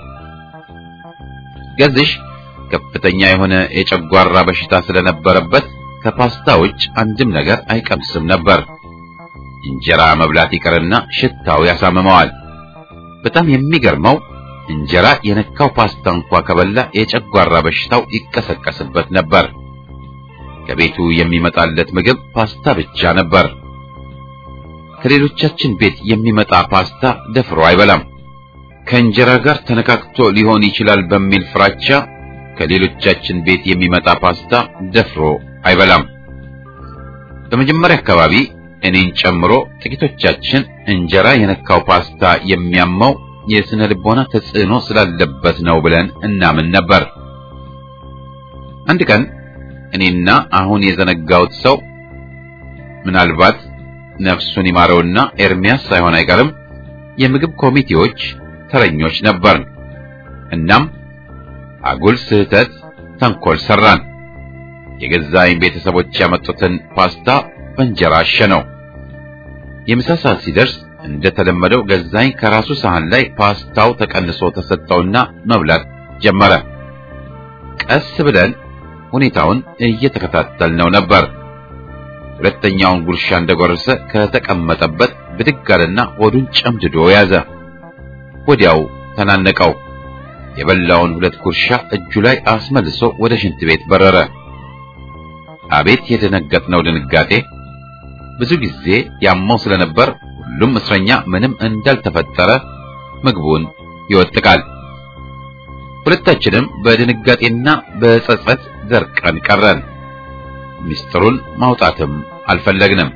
A: ገዝሽ ከፍተኛ የሆነ የጨጓራ በሽታ ስለነበረበት ከፓስታ ውጭ አንድም ነገር አይቀምስም ነበር። እንጀራ መብላት ይቀርና ሽታው ያሳምመዋል። በጣም የሚገርመው እንጀራ የነካው ፓስታ እንኳ ከበላ የጨጓራ በሽታው ይቀሰቀስበት ነበር። ከቤቱ የሚመጣለት ምግብ ፓስታ ብቻ ነበር። ከሌሎቻችን ቤት የሚመጣ ፓስታ ደፍሮ አይበላም። ከእንጀራ ጋር ተነካክቶ ሊሆን ይችላል በሚል ፍራቻ ከሌሎቻችን ቤት የሚመጣ ፓስታ ደፍሮ አይበላም። በመጀመሪያ አካባቢ እኔን ጨምሮ ጥቂቶቻችን እንጀራ የነካው ፓስታ የሚያመው የስነ ልቦና ተጽዕኖ ስላለበት ነው ብለን እናምን ነበር። አንድ ቀን እኔና አሁን የዘነጋውት ሰው ምናልባት ነፍሱን ይማረውና ኤርሚያስ ሳይሆን አይቀርም የምግብ ኮሚቴዎች ተረኞች ነበርን። እናም አጉል ስህተት፣ ተንኮል ሰራን። የገዛኝ ቤተሰቦች ያመጡትን ፓስታ በእንጀራ አሸነው። የምሳ ሰዓት ሲደርስ እንደተለመደው ገዛኝ ከራሱ ሳህን ላይ ፓስታው ተቀንሶ ተሰጠውና መብላት ጀመረ። ቀስ ብለን ሁኔታውን እየተከታተልነው ነበር። ሁለተኛውን ጉርሻ እንደጎረሰ ከተቀመጠበት ብድግ አለና ሆዱን ጨምድዶ ያዘ። ወዲያው ተናነቀው። የበላውን ሁለት ጉርሻ እጁ ላይ አስመልሶ ወደ ሽንት ቤት በረረ። አቤት የደነገጥነው ድንጋጤ! ብዙ ጊዜ ያመው ስለነበር ሁሉም እስረኛ ምንም እንዳልተፈጠረ ምግቡን ይወጥቃል። ሁለታችንም በድንጋጤና በጸጸት ደርቀን ቀረን። ምስጢሩን ማውጣትም አልፈለግንም።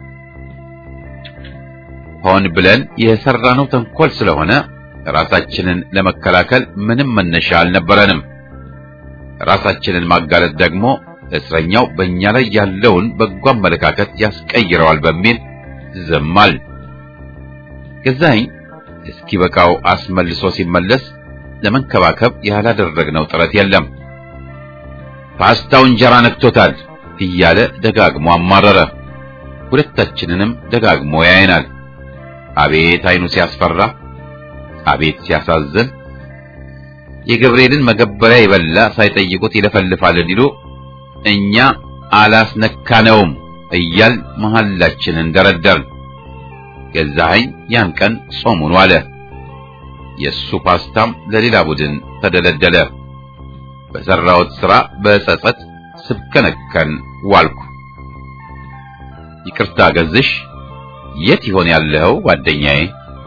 A: ሆን ብለን የሰራነው ተንኮል ስለሆነ ራሳችንን ለመከላከል ምንም መነሻ አልነበረንም። ራሳችንን ማጋለጥ ደግሞ እስረኛው በእኛ ላይ ያለውን በጎ አመለካከት ያስቀይረዋል በሚል ዝማል። ገዛኝ እስኪበቃው አስመልሶ ሲመለስ ለመንከባከብ ያላደረግነው ጥረት የለም። ፓስታው እንጀራ ነክቶታል እያለ ደጋግሞ አማረረ። ሁለታችንንም ደጋግሞ ያየናል። አቤት አይኑ ሲያስፈራ! አቤት ሲያሳዝን! የገብርኤልን መገበሪያ የበላ ሳይጠይቁት ይለፈልፋል እንዲሉ እኛ አላስነካነውም እያል መሐላችንን ደረደርን። ገዛኸኝ ያን ቀን ጾሙን ዋለ። የእሱ ፓስታም ለሌላ ቡድን ተደለደለ። በሠራሁት ሥራ በጸጸት ስብከነከን ዋልኩ። ይቅርታ ገዝሽ፣ የት ይሆን ያለኸው ጓደኛዬ?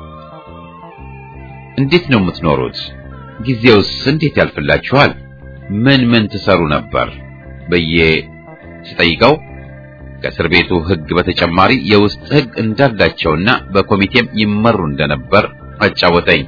A: እንዴት ነው የምትኖሩት? ጊዜውስ እንዴት ያልፍላችኋል? ምን ምን ትሰሩ ነበር ብዬ ስጠይቀው ከእስር ቤቱ ሕግ በተጨማሪ የውስጥ ሕግ እንዳላቸውና በኮሚቴም ይመሩ እንደነበር አጫወተኝ።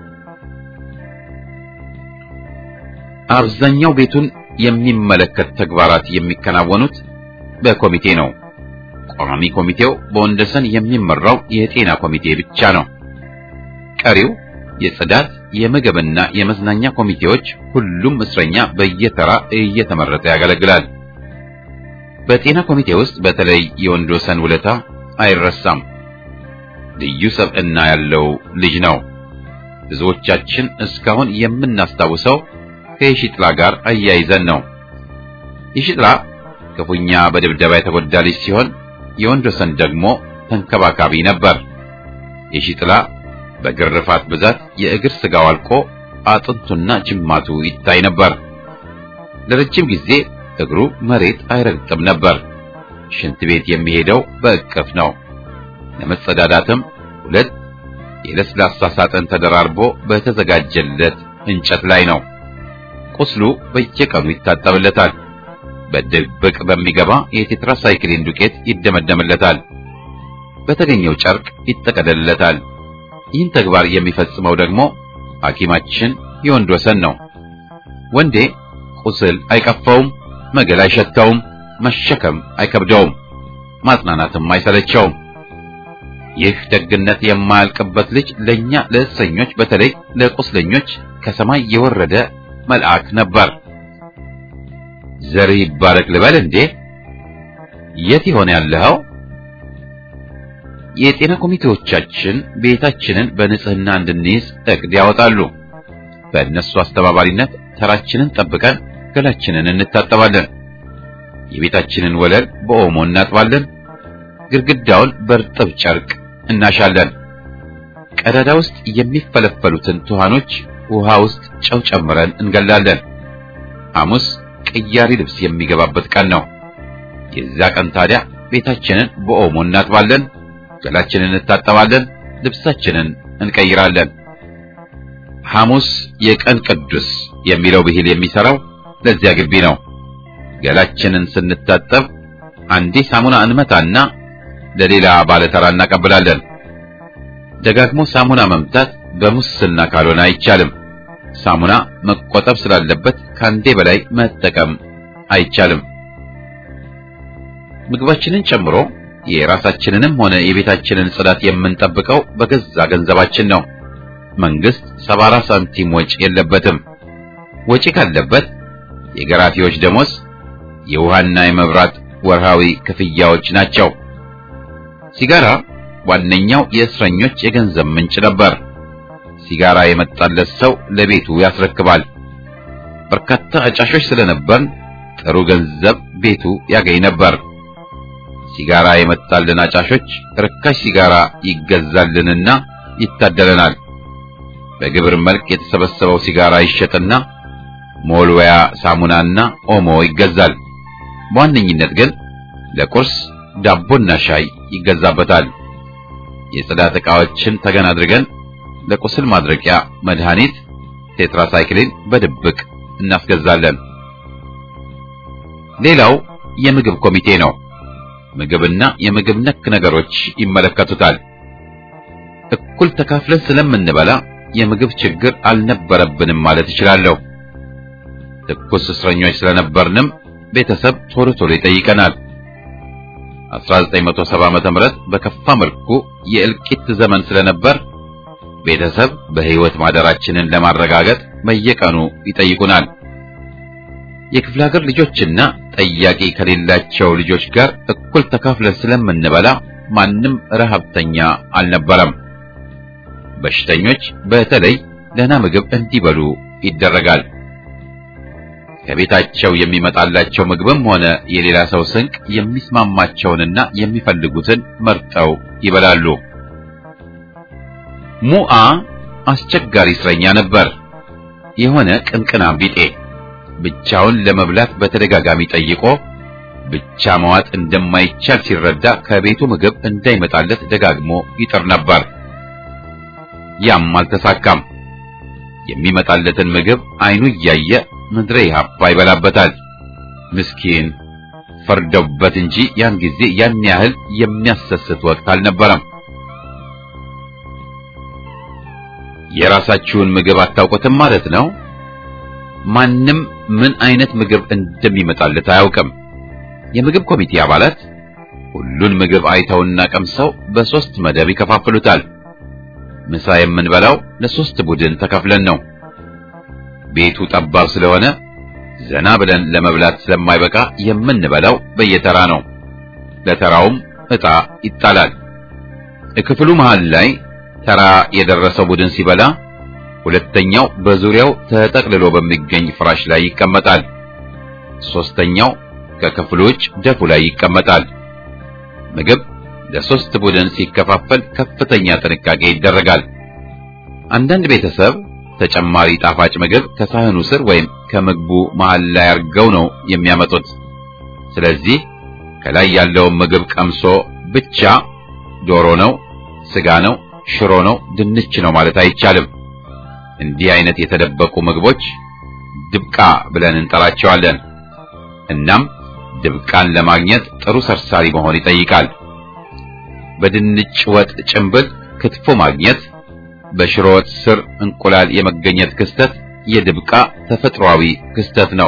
A: አብዛኛው ቤቱን የሚመለከት ተግባራት የሚከናወኑት በኮሚቴ ነው። ቋሚ ኮሚቴው በወንደሰን የሚመራው የጤና ኮሚቴ ብቻ ነው። ቀሪው የጽዳት፣ የምግብና የመዝናኛ ኮሚቴዎች ሁሉም እስረኛ በየተራ እየተመረጠ ያገለግላል። በጤና ኮሚቴ ውስጥ በተለይ የወንዶሰን ውለታ አይረሳም። ልዩ ሰብዕና ያለው ልጅ ነው። ብዙዎቻችን እስካሁን የምናስታውሰው ከየሺጥላ ጋር አያይዘን ነው። የሺጥላ ክፉኛ በድብደባ የተጎዳ ልጅ ሲሆን የወንዶሰን ደግሞ ተንከባካቢ ነበር። የሺጥላ በግርፋት ብዛት የእግር ስጋው አልቆ አጥንቱና ጅማቱ ይታይ ነበር። ለረጅም ጊዜ እግሩ መሬት አይረግጥም ነበር። ሽንት ቤት የሚሄደው በእቅፍ ነው። ለመጸዳዳትም ሁለት የለስላሳ ሳጥን ተደራርቦ በተዘጋጀለት እንጨት ላይ ነው። ቁስሉ በየቀኑ ይታጠብለታል። በድብቅ በሚገባ የቴትራሳይክሊን ዱቄት ይደመደምለታል። በተገኘው ጨርቅ ይጠቀለልለታል። ይህን ተግባር የሚፈጽመው ደግሞ ሐኪማችን የወንድ ወሰን ነው። ወንዴ ቁስል አይቀፈውም፣ መገል አይሸተውም፣ መሸከም አይከብደውም፣ ማጽናናትም አይሰለቸውም። ይህ ደግነት የማያልቅበት ልጅ ለኛ ለእስረኞች በተለይ ለቁስለኞች ከሰማይ የወረደ መልአክ ነበር። ዘርህ ይባረክ ልበል እንዴ? የት ይሆን ያለኸው? የጤና ኮሚቴዎቻችን ቤታችንን በንጽህና እንድንይዝ እቅድ ያወጣሉ። በእነሱ አስተባባሪነት ተራችንን ጠብቀን ገላችንን እንታጠባለን። የቤታችንን ወለል በኦሞ እናጥባለን። ግድግዳውን በእርጥብ ጨርቅ እናሻለን። ቀዳዳ ውስጥ የሚፈለፈሉትን ትኋኖች ውሃ ውስጥ ጨው ጨምረን እንገላለን። ሐሙስ ቅያሪ ልብስ የሚገባበት ቀን ነው። የዛ ቀን ታዲያ ቤታችንን በኦሞ እናጥባለን፣ ገላችንን እንታጠባለን፣ ልብሳችንን እንቀይራለን። ሐሙስ የቀን ቅዱስ የሚለው ብሂል የሚሰራው ለዚያ ግቢ ነው። ገላችንን ስንታጠብ አንዴ ሳሙና እንመታና ለሌላ ባለተራ እናቀብላለን። ደጋግሞ ሳሙና መምታት በሙስና ካልሆነ አይቻልም። ሳሙና መቆጠብ ስላለበት ከአንዴ በላይ መጠቀም አይቻልም። ምግባችንን ጨምሮ የራሳችንንም ሆነ የቤታችንን ጽዳት የምንጠብቀው በገዛ ገንዘባችን ነው። መንግስት ሰባራ ሳንቲም ወጪ የለበትም። ወጪ ካለበት የገራፊዎች ደሞዝ፣ የውሃና የመብራት ወርሃዊ ክፍያዎች ናቸው። ሲጋራ ዋነኛው የእስረኞች የገንዘብ ምንጭ ነበር። ሲጋራ የመጣለት ሰው ለቤቱ ያስረክባል። በርካታ አጫሾች ስለነበርን ጥሩ ገንዘብ ቤቱ ያገኝ ነበር። ሲጋራ የመጣልን አጫሾች ርካሽ ሲጋራ ይገዛልንና ይታደለናል። በግብር መልክ የተሰበሰበው ሲጋራ ይሸጥና ሞልወያ ሳሙናና ኦሞ ይገዛል። በዋነኝነት ግን ለቁርስ ዳቦና ሻይ ይገዛበታል። የጽዳት ዕቃዎችን ተገን አድርገን ለቁስል ማድረቂያ መድኃኒት ቴትራሳይክሊን በድብቅ እናስገዛለን። ሌላው የምግብ ኮሚቴ ነው። ምግብና የምግብ ነክ ነገሮች ይመለከቱታል። እኩል ተካፍለን ስለምንበላ የምግብ ችግር አልነበረብንም ማለት እችላለሁ። ትኩስ እስረኞች ስለነበርንም ቤተሰብ ቶሎ ቶሎ ይጠይቀናል። 1970 ዓመተ ምህረት በከፋ መልኩ የእልቂት ዘመን ስለነበር ቤተሰብ በሕይወት ማደራችንን ለማረጋገጥ በየቀኑ ይጠይቁናል። የክፍለ ሀገር ልጆችና ጠያቂ ከሌላቸው ልጆች ጋር እኩል ተካፍለን ስለምንበላ ማንም ረሃብተኛ አልነበረም። በሽተኞች በተለይ ደህና ምግብ እንዲበሉ ይደረጋል። ከቤታቸው የሚመጣላቸው ምግብም ሆነ የሌላ ሰው ስንቅ የሚስማማቸውንና የሚፈልጉትን መርጠው ይበላሉ። ሙአ አስቸጋሪ እስረኛ ነበር። የሆነ ቅንቅናም ቢጤ ብቻውን ለመብላት በተደጋጋሚ ጠይቆ ብቻ መዋጥ እንደማይቻል ሲረዳ ከቤቱ ምግብ እንዳይመጣለት ደጋግሞ ይጥር ነበር። ያም አልተሳካም። የሚመጣለትን ምግብ አይኑ እያየ ምድረ ኢህአፓ ይበላበታል። ምስኪን ፈርደውበት እንጂ ያን ጊዜ ያን ያህል የሚያሰስት ወቅት አልነበረም። የራሳችሁን ምግብ አታውቁትም ማለት ነው። ማንም ምን አይነት ምግብ እንደሚመጣለት አያውቅም። የምግብ ኮሚቴ አባላት ሁሉን ምግብ አይተውና ቀምሰው በሶስት መደብ ይከፋፍሉታል። ምሳ የምንበላው ለሶስት ቡድን ተከፍለን ነው። ቤቱ ጠባብ ስለሆነ ዘና ብለን ለመብላት ስለማይበቃ የምንበላው በየተራ ነው። ለተራውም ዕጣ ይጣላል። ክፍሉ መሃል ላይ ተራ የደረሰው ቡድን ሲበላ ሁለተኛው በዙሪያው ተጠቅልሎ በሚገኝ ፍራሽ ላይ ይቀመጣል። ሶስተኛው ከክፍሉ ውጭ ደፉ ላይ ይቀመጣል። ምግብ ለሶስት ቡድን ሲከፋፈል ከፍተኛ ጥንቃቄ ይደረጋል። አንዳንድ ቤተሰብ ተጨማሪ ጣፋጭ ምግብ ከሳህኑ ስር ወይም ከምግቡ መሃል ላይ አድርገው ነው የሚያመጡት። ስለዚህ ከላይ ያለውን ምግብ ቀምሶ ብቻ ዶሮ ነው፣ ስጋ ነው፣ ሽሮ ነው፣ ድንች ነው ማለት አይቻልም። እንዲህ አይነት የተደበቁ ምግቦች ድብቃ ብለን እንጠራቸዋለን። እናም ድብቃን ለማግኘት ጥሩ ሰርሳሪ መሆን ይጠይቃል። በድንች ወጥ ጭንብል ክትፎ ማግኘት፣ በሽሮ ወጥ ስር እንቁላል የመገኘት ክስተት የድብቃ ተፈጥሯዊ ክስተት ነው።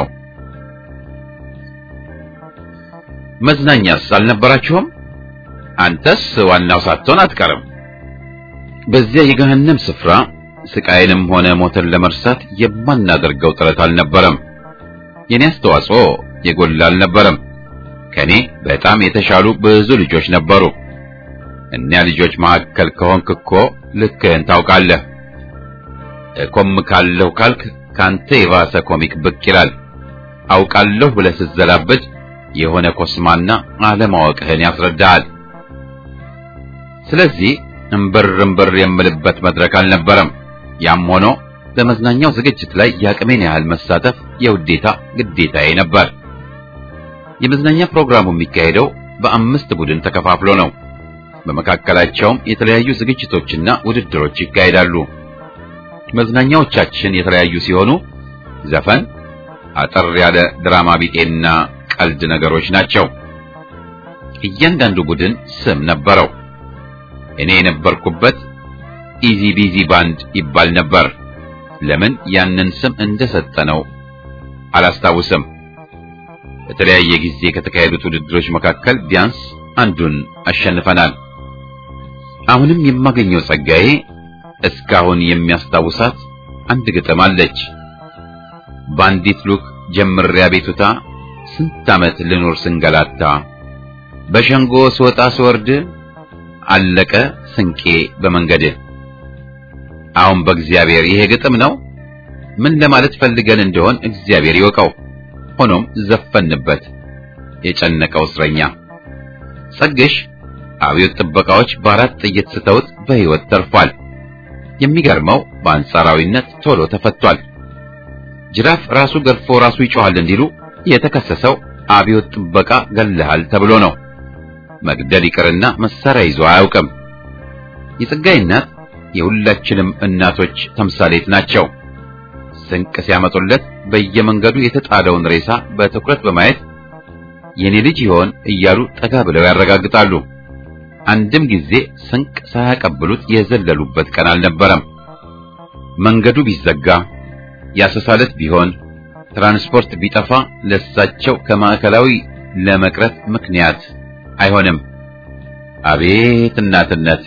A: መዝናኛስ አልነበራችሁም? አንተስ ዋናው ሳትሆን አትቀርም። በዚያ የገሃነም ስፍራ ስቃይንም ሆነ ሞትን ለመርሳት የማናደርገው ጥረት አልነበረም። የኔ አስተዋጽኦ የጎላ አልነበረም። ከኔ በጣም የተሻሉ ብዙ ልጆች ነበሩ። እኒያ ልጆች መካከል ከሆንክ እኮ ልክህን ታውቃለህ። እኮምካለሁ ካልክ ካንተ የባሰ ኮሚክ ብቅ ይላል። አውቃለሁ ብለህ ስትዘላበድ የሆነ ኮስማና አለማወቅህን ያስረዳሃል። ስለዚህ እምብር እምብር የምልበት መድረክ አልነበረም። ያም ሆኖ በመዝናኛው ዝግጅት ላይ የአቅሜን ያህል መሳተፍ የውዴታ ግዴታዬ ነበር። የመዝናኛ ፕሮግራሙ የሚካሄደው በአምስት ቡድን ተከፋፍሎ ነው። በመካከላቸውም የተለያዩ ዝግጅቶችና ውድድሮች ይካሄዳሉ። መዝናኛዎቻችን የተለያዩ ሲሆኑ ዘፈን፣ አጠር ያለ ድራማ ቢጤና ቀልድ ነገሮች ናቸው። እያንዳንዱ ቡድን ስም ነበረው። እኔ የነበርኩበት ኢዚ ቢዚ ባንድ ይባል ነበር። ለምን ያንን ስም እንደሰጠነው አላስታውስም። በተለያየ ጊዜ ከተካሄዱት ውድድሮች መካከል ቢያንስ አንዱን አሸንፈናል። አሁንም የማገኘው ጸጋዬ እስካሁን የሚያስታውሳት አንድ ግጥም አለች። በአንዲት ሉክ ጀምሬ አቤቱታ ስንት ዓመት ልኖር ስንገላታ በሸንጎ ስወጣ ስወርድ አለቀ ስንቄ በመንገድ። አሁን በእግዚአብሔር ይሄ ግጥም ነው። ምን ለማለት ፈልገን እንደሆን እግዚአብሔር ይወቀው። ሆኖም ዘፈንበት የጨነቀው እስረኛ ጸግሽ አብዮት ጥበቃዎች በአራት ጥይት ስተውት በሕይወት ተርፏል። የሚገርመው በአንጻራዊነት ቶሎ ተፈቷል። ጅራፍ ራሱ ገርፎ ራሱ ይጮሃል እንዲሉ የተከሰሰው አብዮት ጥበቃ ገለሃል ተብሎ ነው። መግደል ይቅርና መሳሪያ ይዞ አያውቅም። የጸጋይ እናት የሁላችንም እናቶች ተምሳሌት ናቸው። ስንቅ ሲያመጡለት በየመንገዱ የተጣለውን ሬሳ በትኩረት በማየት የኔ ልጅ ይሆን እያሉ ጠጋ ብለው ያረጋግጣሉ። አንድም ጊዜ ስንቅ ሳያቀብሉት የዘለሉበት ቀን አልነበረም። መንገዱ ቢዘጋ ያሰሳለት ቢሆን ትራንስፖርት ቢጠፋ ለሳቸው ከማዕከላዊ ለመቅረት ምክንያት አይሆንም። አቤት እናትነት!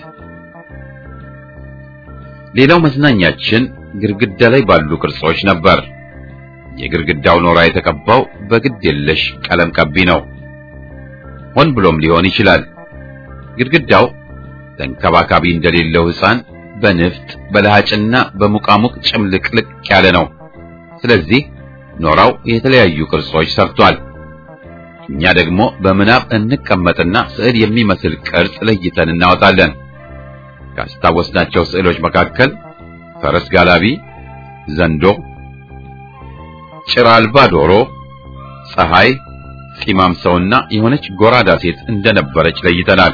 A: ሌላው መዝናኛችን ግድግዳ ላይ ባሉ ቅርጾች ነበር። የግድግዳው ኖራ የተቀባው በግድ የለሽ ቀለም ቀቢ ነው። ሆን ብሎም ሊሆን ይችላል። ግድግዳው ተንከባካቢ እንደሌለው ሕፃን በንፍጥ በለሃጭና በሙቃሙቅ ጭምልቅልቅ ያለ ነው። ስለዚህ ኖራው የተለያዩ ቅርጾች ሰርቷል። እኛ ደግሞ በምናብ እንቀመጥና ስዕል የሚመስል ቅርጽ ለይተን እናወጣለን። ካስታወስናቸው ስዕሎች መካከል ፈረስ ጋላቢ፣ ዘንዶ፣ ጭራ አልባ ዶሮ፣ ፀሐይ፣ ፂማም ሰውና የሆነች ጎራዳ ሴት እንደነበረች ለይተናል።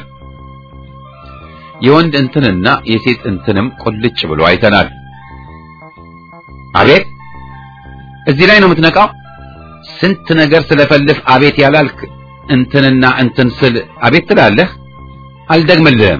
A: የወንድ እንትንና የሴት እንትንም ቁልጭ ብሎ አይተናል። አቤት እዚህ ላይ ነው የምትነቃው? ስንት ነገር ስለፈልፍ አቤት ያላልክ እንትንና እንትን ስል አቤት ትላለህ። አልደግምልህም።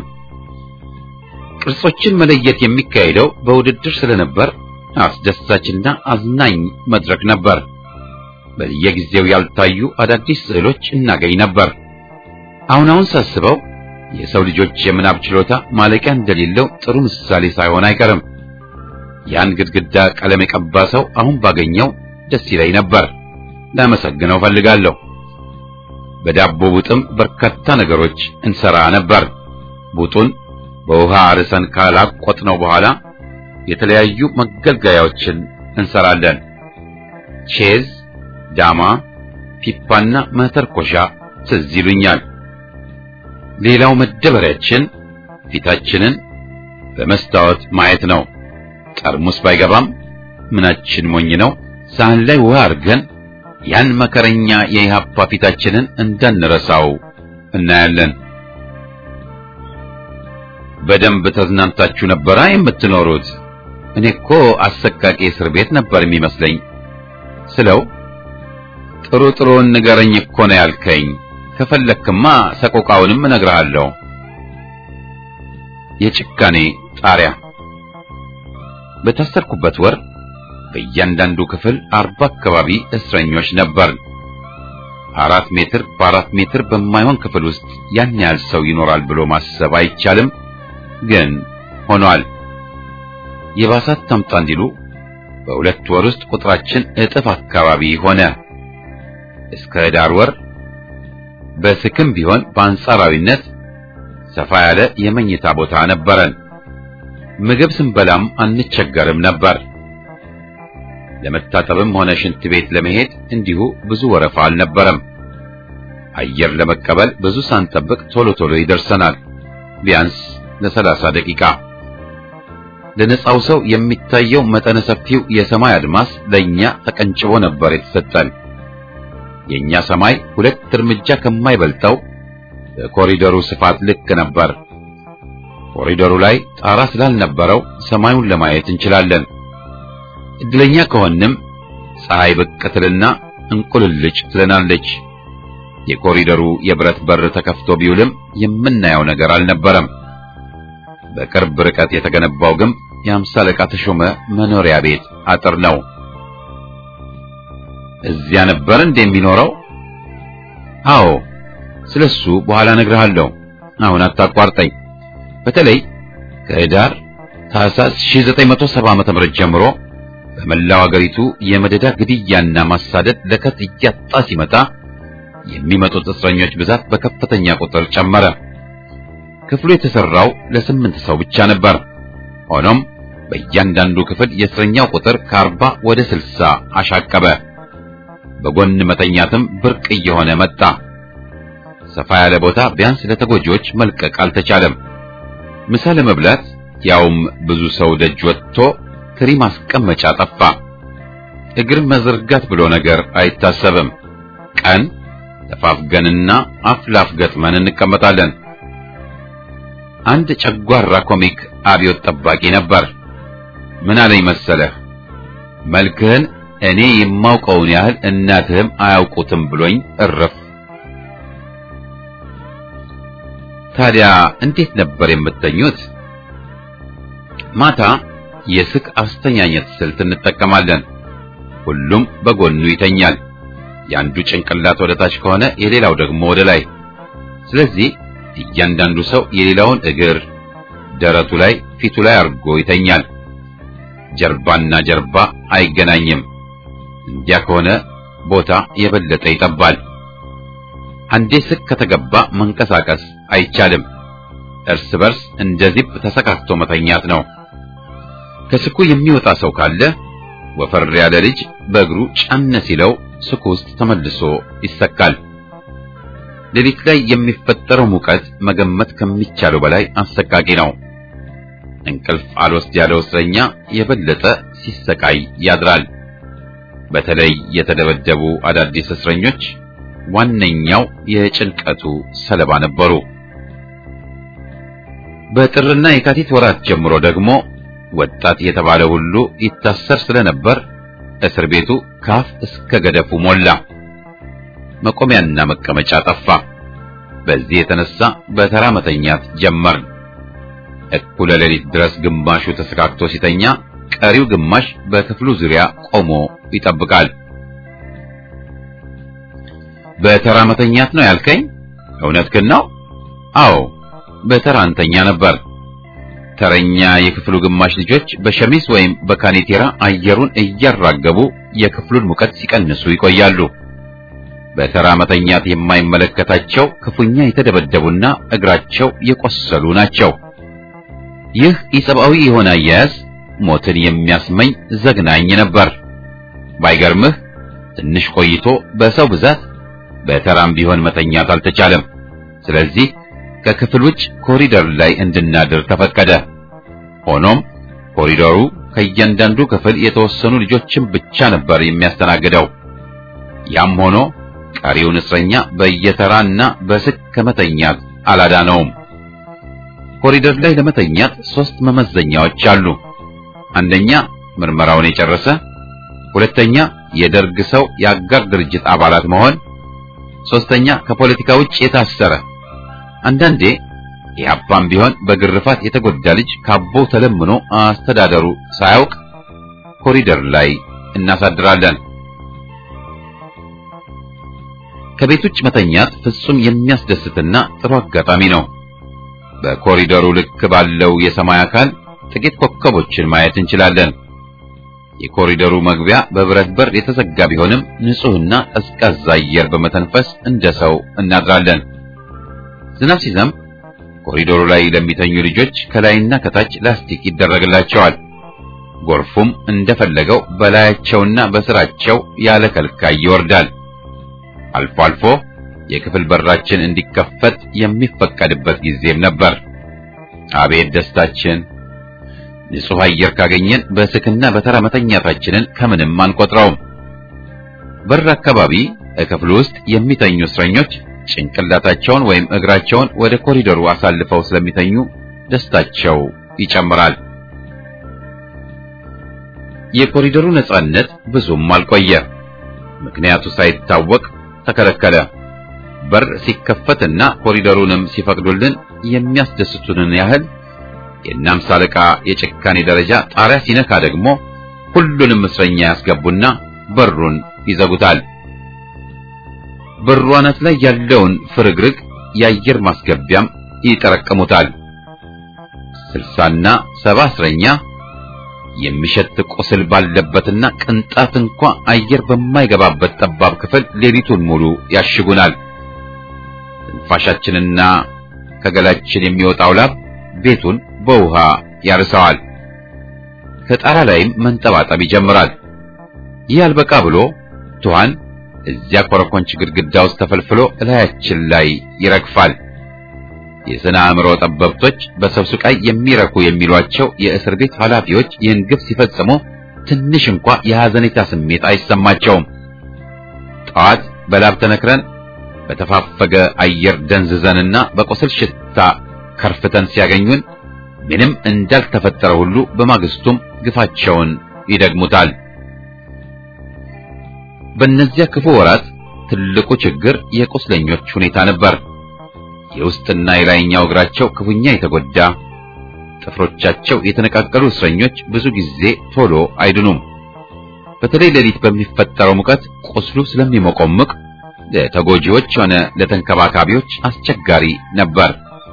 A: ቅርጾችን መለየት የሚካሄደው በውድድር ስለነበር አስደሳችና አዝናኝ መድረክ ነበር። በየጊዜው ያልታዩ አዳዲስ ስዕሎች እናገኝ ነበር። አሁን አሁን ሳስበው የሰው ልጆች የምናብ ችሎታ ማለቂያ እንደሌለው ጥሩ ምሳሌ ሳይሆን አይቀርም። ያን ግድግዳ ቀለም የቀባ ሰው አሁን ባገኘው ደስ ይለኝ ነበር። ላመሰግነው ፈልጋለሁ። በዳቦ ቡጥም በርካታ ነገሮች እንሰራ ነበር። ቡጡን በውሃ አርሰን ካላቆጥነው በኋላ የተለያዩ መገልገያዎችን እንሰራለን። ቼዝ፣ ዳማ፣ ፒፓና መተርኮሻ ትዝ ይሉኛል። ሌላው መደበሪያችን ፊታችንን በመስታወት ማየት ነው። ጠርሙስ ባይገባም ምናችን ሞኝ ነው። ሳህን ላይ ውሃ አድርገን ያን መከረኛ የኢህአፓ ፊታችንን እንዳንረሳው እናያለን። በደንብ ተዝናንታችሁ ነበራ የምትኖሩት? እኔ እኮ አሰቃቂ እስር ቤት ነበር የሚመስለኝ ስለው ጥሩ ጥሩን ንገረኝ እኮ ነው ያልከኝ። ከፈለክማ ሰቆቃውንም እነግርሃለሁ። የጭካኔ ጣሪያ በታሰርኩበት ወር በእያንዳንዱ ክፍል አርባ አካባቢ እስረኞች ነበር። አራት ሜትር በአራት ሜትር በማይሆን ክፍል ውስጥ ያን ያህል ሰው ይኖራል ብሎ ማሰብ አይቻልም፣ ግን ሆኗል። የባሳት ታምጣ እንዲሉ በሁለት ወር ውስጥ ቁጥራችን እጥፍ አካባቢ ሆነ። እስከ ዳር ወር በስክም ቢሆን በአንጻራዊነት ሰፋ ያለ የመኝታ ቦታ ነበረን። ምግብ ስንበላም አንቸገርም ነበር። ለመታጠብም ሆነ ሽንት ቤት ለመሄድ እንዲሁ ብዙ ወረፋ አልነበረም። አየር ለመቀበል ብዙ ሳንጠብቅ ቶሎ ቶሎ ይደርሰናል፣ ቢያንስ ለሰላሳ ደቂቃ። ለነጻው ሰው የሚታየው መጠነ ሰፊው የሰማይ አድማስ ለኛ ተቀንጭቦ ነበር የተሰጠን። የኛ ሰማይ ሁለት እርምጃ ከማይበልጠው በኮሪደሩ ስፋት ልክ ነበር። ኮሪደሩ ላይ ጣራ ስላልነበረው ሰማዩን ለማየት እንችላለን። እድለኛ ከሆንም ፀሐይ ብቅ ትልና እንቁልልጭ ትለናለች። የኮሪደሩ የብረት በር ተከፍቶ ቢውልም የምናየው ነገር አልነበረም። በቅርብ ርቀት የተገነባው ግንብ የአምሳ አለቃ ተሾመ መኖሪያ ቤት አጥር ነው። እዚያ ነበር እንደሚኖረው? አዎ፣ ስለሱ በኋላ እነግርሃለሁ። አሁን አታቋርጠኝ። በተለይ ከህዳር ታህሳስ 1970 ዓ.ም ጀምሮ በመላው አገሪቱ የመደዳ ግድያና ማሳደድ ለከት እያጣ ሲመጣ የሚመጡት እስረኞች ብዛት በከፍተኛ ቁጥር ጨመረ። ክፍሉ የተሰራው ለስምንት ሰው ብቻ ነበር። ሆኖም በእያንዳንዱ ክፍል የእስረኛው ቁጥር ከአርባ ወደ ስልሳ አሻቀበ። በጎን መተኛትም ብርቅ እየሆነ መጣ። ሰፋ ያለ ቦታ ቢያንስ ለተጎጂዎች መልቀቅ አልተቻለም። ምሳ ለመብላት ያውም ብዙ ሰው ደጅ ወጥቶ ትሪ ማስቀመጫ ጠፋ። እግር መዘርጋት ብሎ ነገር አይታሰብም። ቀን ተፋፍገንና አፍላፍ ገጥመን እንቀመጣለን። አንድ ጨጓራ ኮሚክ አብዮት ጠባቂ ነበር። ምን አለኝ መሰለህ? መልክህን እኔ የማውቀውን ያህል እናትህም አያውቁትም ብሎኝ እረፍ። ታዲያ እንዴት ነበር የምተኙት? ማታ የስቅ አስተኛኘት ስልት እንጠቀማለን። ሁሉም በጎኑ ይተኛል። የአንዱ ጭንቅላት ወደ ታች ከሆነ የሌላው ደግሞ ወደ ላይ። ስለዚህ እያንዳንዱ ሰው የሌላውን እግር ደረቱ ላይ፣ ፊቱ ላይ አድርጎ ይተኛል። ጀርባና ጀርባ አይገናኝም። እንዲያ ከሆነ ቦታ የበለጠ ይጠባል። አንዴ ስቅ ከተገባ መንቀሳቀስ አይቻልም። እርስ በርስ እንደ ዚፕ ተሰካክቶ መተኛት ነው። ከስኩ የሚወጣ ሰው ካለ ወፈር ያለ ልጅ በእግሩ ጫን ሲለው ስኩ ውስጥ ተመልሶ ይሰካል። ሌሊት ላይ የሚፈጠረው ሙቀት መገመት ከሚቻለው በላይ አሰቃቂ ነው። እንቅልፍ አልወስድ ያለው እስረኛ የበለጠ ሲሰቃይ ያድራል። በተለይ የተደበደቡ አዳዲስ እስረኞች ዋነኛው የጭንቀቱ ሰለባ ነበሩ። በጥርና የካቲት ወራት ጀምሮ ደግሞ ወጣት የተባለ ሁሉ ይታሰር ስለነበር እስር ቤቱ ካፍ እስከ ገደፉ ሞላ። መቆሚያና መቀመጫ ጠፋ። በዚህ የተነሳ በተራ መተኛት ጀመርን። እኩለ ሌሊት ድረስ ግማሹ ተሰካክቶ ሲተኛ፣ ቀሪው ግማሽ በክፍሉ ዙሪያ ቆሞ ይጠብቃል። በተራ መተኛት ነው ያልከኝ? እውነትህን ነው? አዎ፣ በተራ እንተኛ ነበር። ተረኛ የክፍሉ ግማሽ ልጆች በሸሚዝ ወይም በካኔቴራ አየሩን እያራገቡ የክፍሉን ሙቀት ሲቀንሱ ይቆያሉ። በተራ መተኛት የማይመለከታቸው ክፉኛ የተደበደቡና እግራቸው የቆሰሉ ናቸው። ይህ ኢሰብአዊ የሆነ አያያዝ ሞትን የሚያስመኝ ዘግናኝ ነበር። ባይገርምህ ትንሽ ቆይቶ በሰው ብዛት በተራም ቢሆን መተኛት አልተቻለም። ስለዚህ ከክፍል ውጭ ኮሪደር ላይ እንድናድር ተፈቀደ። ሆኖም ኮሪደሩ ከእያንዳንዱ ክፍል የተወሰኑ ልጆችን ብቻ ነበር የሚያስተናግደው። ያም ሆኖ ቀሪውን እስረኛ በየተራና በስክ ከመተኛት አላዳነውም። ኮሪደር ላይ ለመተኛት ሶስት መመዘኛዎች አሉ። አንደኛ ምርመራውን የጨረሰ፣ ሁለተኛ የደርግ ሰው የአጋር ድርጅት አባላት መሆን፣ ሶስተኛ ከፖለቲካ ውጭ የታሰረ አንዳንዴ ኢህአፓም ቢሆን በግርፋት የተጎዳ ልጅ ካቦው ተለምኖ አስተዳደሩ ሳያውቅ ኮሪደር ላይ እናሳድራለን። ከቤት ውጭ መተኛት ፍጹም የሚያስደስትና ጥሩ አጋጣሚ ነው። በኮሪደሩ ልክ ባለው የሰማይ አካል ጥቂት ኮከቦችን ማየት እንችላለን። የኮሪደሩ መግቢያ በብረት በር የተዘጋ ቢሆንም ንጹህና ቀዝቃዛ አየር በመተንፈስ እንደ ሰው እናድራለን። ዝናብ ሲዘንብ ኮሪዶሩ ላይ ለሚተኙ ልጆች ከላይና ከታች ላስቲክ ይደረግላቸዋል። ጎርፉም እንደፈለገው በላያቸውና በስራቸው ያለ ከልካይ ይወርዳል። አልፎ አልፎ የክፍል በራችን እንዲከፈት የሚፈቀድበት ጊዜም ነበር። አቤት ደስታችን! ንጹሕ አየር ካገኘን በስክና በተራ መተኛታችንን ከምንም አንቆጥረውም። በር አካባቢ ክፍሉ ውስጥ የሚተኙ እስረኞች ጭንቅላታቸውን ወይም እግራቸውን ወደ ኮሪደሩ አሳልፈው ስለሚተኙ ደስታቸው ይጨምራል። የኮሪደሩ ነጻነት ብዙም አልቆየ። ምክንያቱ ሳይታወቅ ተከለከለ። በር ሲከፈትና ኮሪደሩንም ሲፈቅዱልን የሚያስደስቱንን ያህል የናምሳ አለቃ የጭካኔ ደረጃ ጣሪያ ሲነካ ደግሞ ሁሉንም እስረኛ ያስገቡና በሩን ይዘጉታል። በሩ አናት ላይ ያለውን ፍርግርግ የአየር ማስገቢያም ይጠረቅሙታል። ስልሳና ሰባ እስረኛ የሚሸት ቁስል ባለበትና ቅንጣት እንኳ አየር በማይገባበት ጠባብ ክፍል ሌሊቱን ሙሉ ያሽጉናል። ትንፋሻችንና ከገላችን የሚወጣው ላብ ቤቱን በውሃ ያርሰዋል። ከጣራ ላይም መንጠባጠብ ይጀምራል። ይህ አልበቃ ብሎ ትኋን እዚያ ኮረኮንች ግድግዳ ውስጥ ተፈልፍሎ እላያችን ላይ ይረግፋል። የስነ አእምሮ ጠበብቶች በሰው ስቃይ የሚረኩ የሚሏቸው የእስር ቤት ኃላፊዎች ይህን ግፍ ሲፈጽሙ ትንሽ እንኳ የሐዘኔታ ስሜት አይሰማቸውም። ጠዋት በላብ ተነክረን በተፋፈገ አየር ደንዝዘንና በቁስል ሽታ ከርፍተን ሲያገኙን ምንም እንዳልተፈጠረ ሁሉ በማግስቱም ግፋቸውን ይደግሙታል። በእነዚያ ክፉ ወራት ትልቁ ችግር የቁስለኞች ሁኔታ ነበር። የውስጥና የላይኛው እግራቸው ክፉኛ የተጎዳ ጥፍሮቻቸው የተነቃቀሉ እስረኞች ብዙ ጊዜ ቶሎ አይድኑም። በተለይ ሌሊት በሚፈጠረው ሙቀት ቁስሉ ስለሚሞቆምቅ ለተጎጂዎች ሆነ ለተንከባካቢዎች አስቸጋሪ ነበር።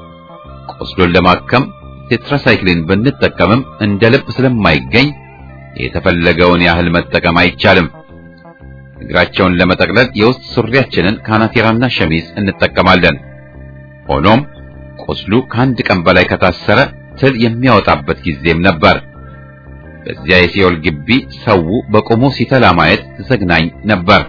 A: ቁስሉን ለማከም ቴትራሳይክሊን ብንጠቀምም እንደ ልብ ስለማይገኝ የተፈለገውን ያህል መጠቀም አይቻልም። እግራቸውን ለመጠቅለል የውስጥ ሱሪያችንን ካናቴራና ሸሚዝ እንጠቀማለን። ሆኖም ቁስሉ ከአንድ ቀን በላይ ከታሰረ ትል የሚያወጣበት ጊዜም ነበር። በዚያ የሲኦል ግቢ ሰው በቆሞ ሲተላ ማየት ዘግናኝ ነበር።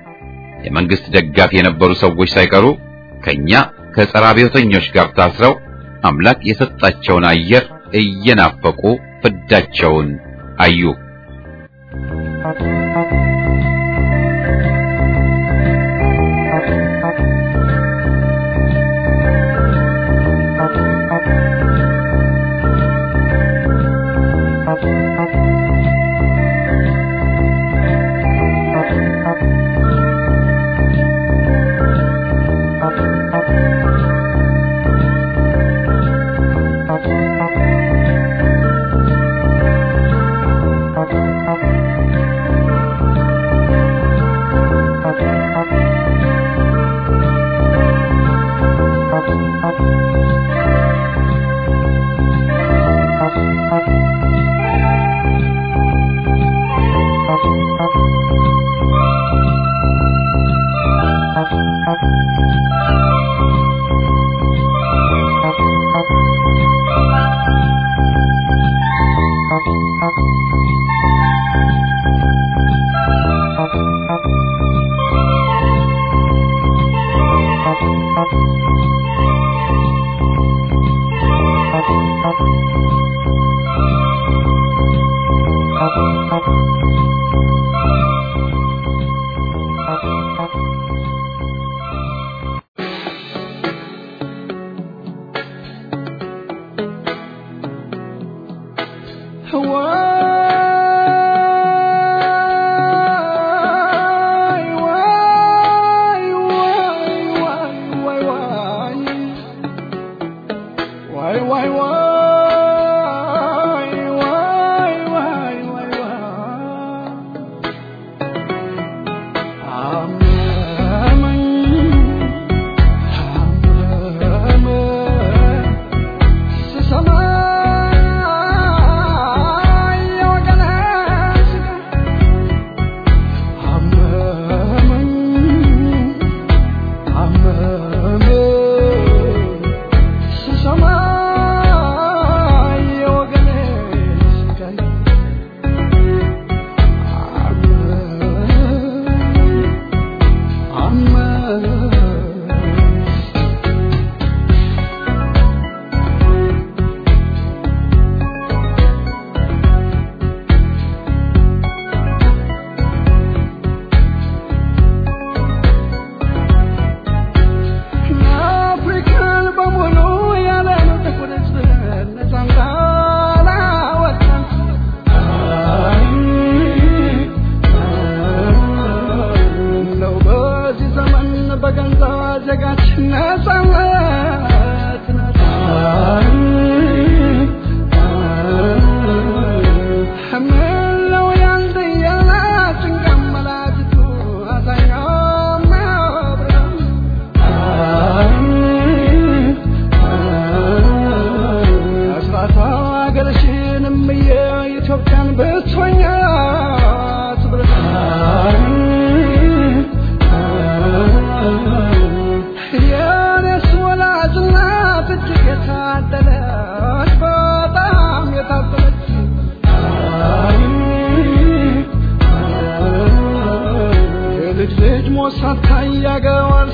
A: የመንግስት ደጋፊ የነበሩ ሰዎች ሳይቀሩ ከኛ ከጸረ አብዮተኞች ጋር ታስረው አምላክ የሰጣቸውን አየር እየናፈቁ ፍዳቸውን አዩ።
D: Why, why, why, why, why, why, why?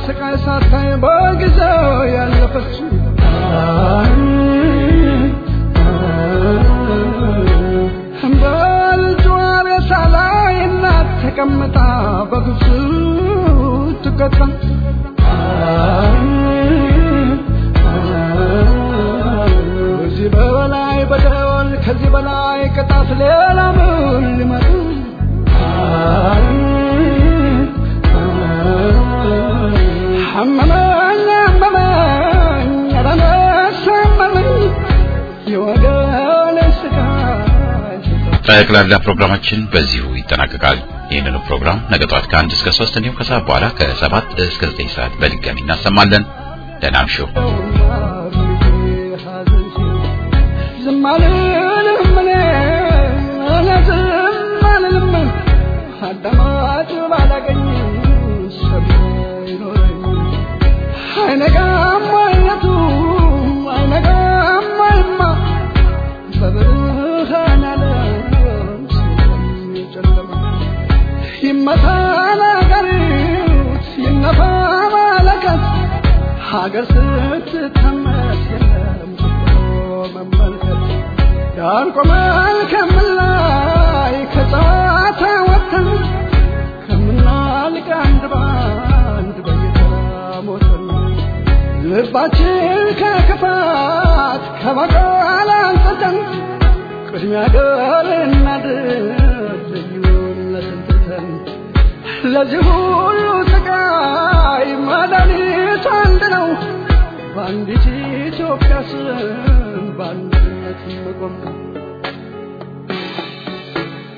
D: ስቃይ ሳታይ በጊዜው ያለፈች በልጇ ሬሳ ላይ እናት ተቀምጣ በግፍ ትቀጣ ከዚህ በላይ በደል ከዚህ በላይ ቅጣት ሌላ ምን ሊመጣ አመመኝ አመመኝ ኧረ ነፍስ አመመኝ የወገኔ ስቃይ
A: ጠቅላላ ፕሮግራማችን በዚሁ ይጠናቀቃል። ይህንኑ ፕሮግራም ነገ ጠዋት ከአንድ እስከ ሶስት እንዲሁም ከሰዓት በኋላ ከሰባት እስከ ዘጠኝ ሰዓት በድጋሚ እናሰማለን። ደህና እምሹ።
D: ዝም አልልም እኔ እኔ ዝም አልልም አዳማጭ ባላገኝ ሰሚ አይኖረኝ አይነጋም አይነቱ አይነጋም አይማ በብርሃን ዓለም የጨለማ ይመታ ነገሪት ይነፋ መለከት ሀገር ስትታመስ የለም ብሎ መመልከት ዳር ቆመን ከምላይ ከጨዋታ ወጥተን ከምናልቅ አንድ ባንድ በየተራ ሞተን ልባችን ከክፋት ከበቀል አንጽተን ቅድሚያ ገር እናድር ልዩነትን ትተን ለዚህ ሁሉ ስቃይ መድኃኒቱ አንድ ነው። በአንዲት ኢትዮጵያ ስም በአንድነት መቆም ነው።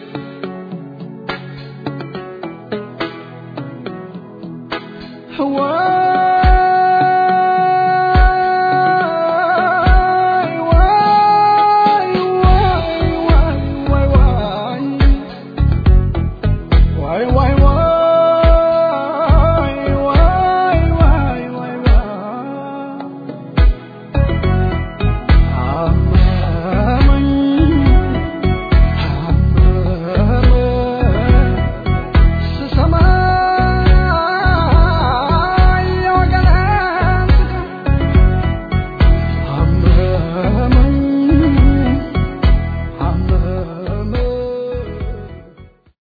D: ህዋ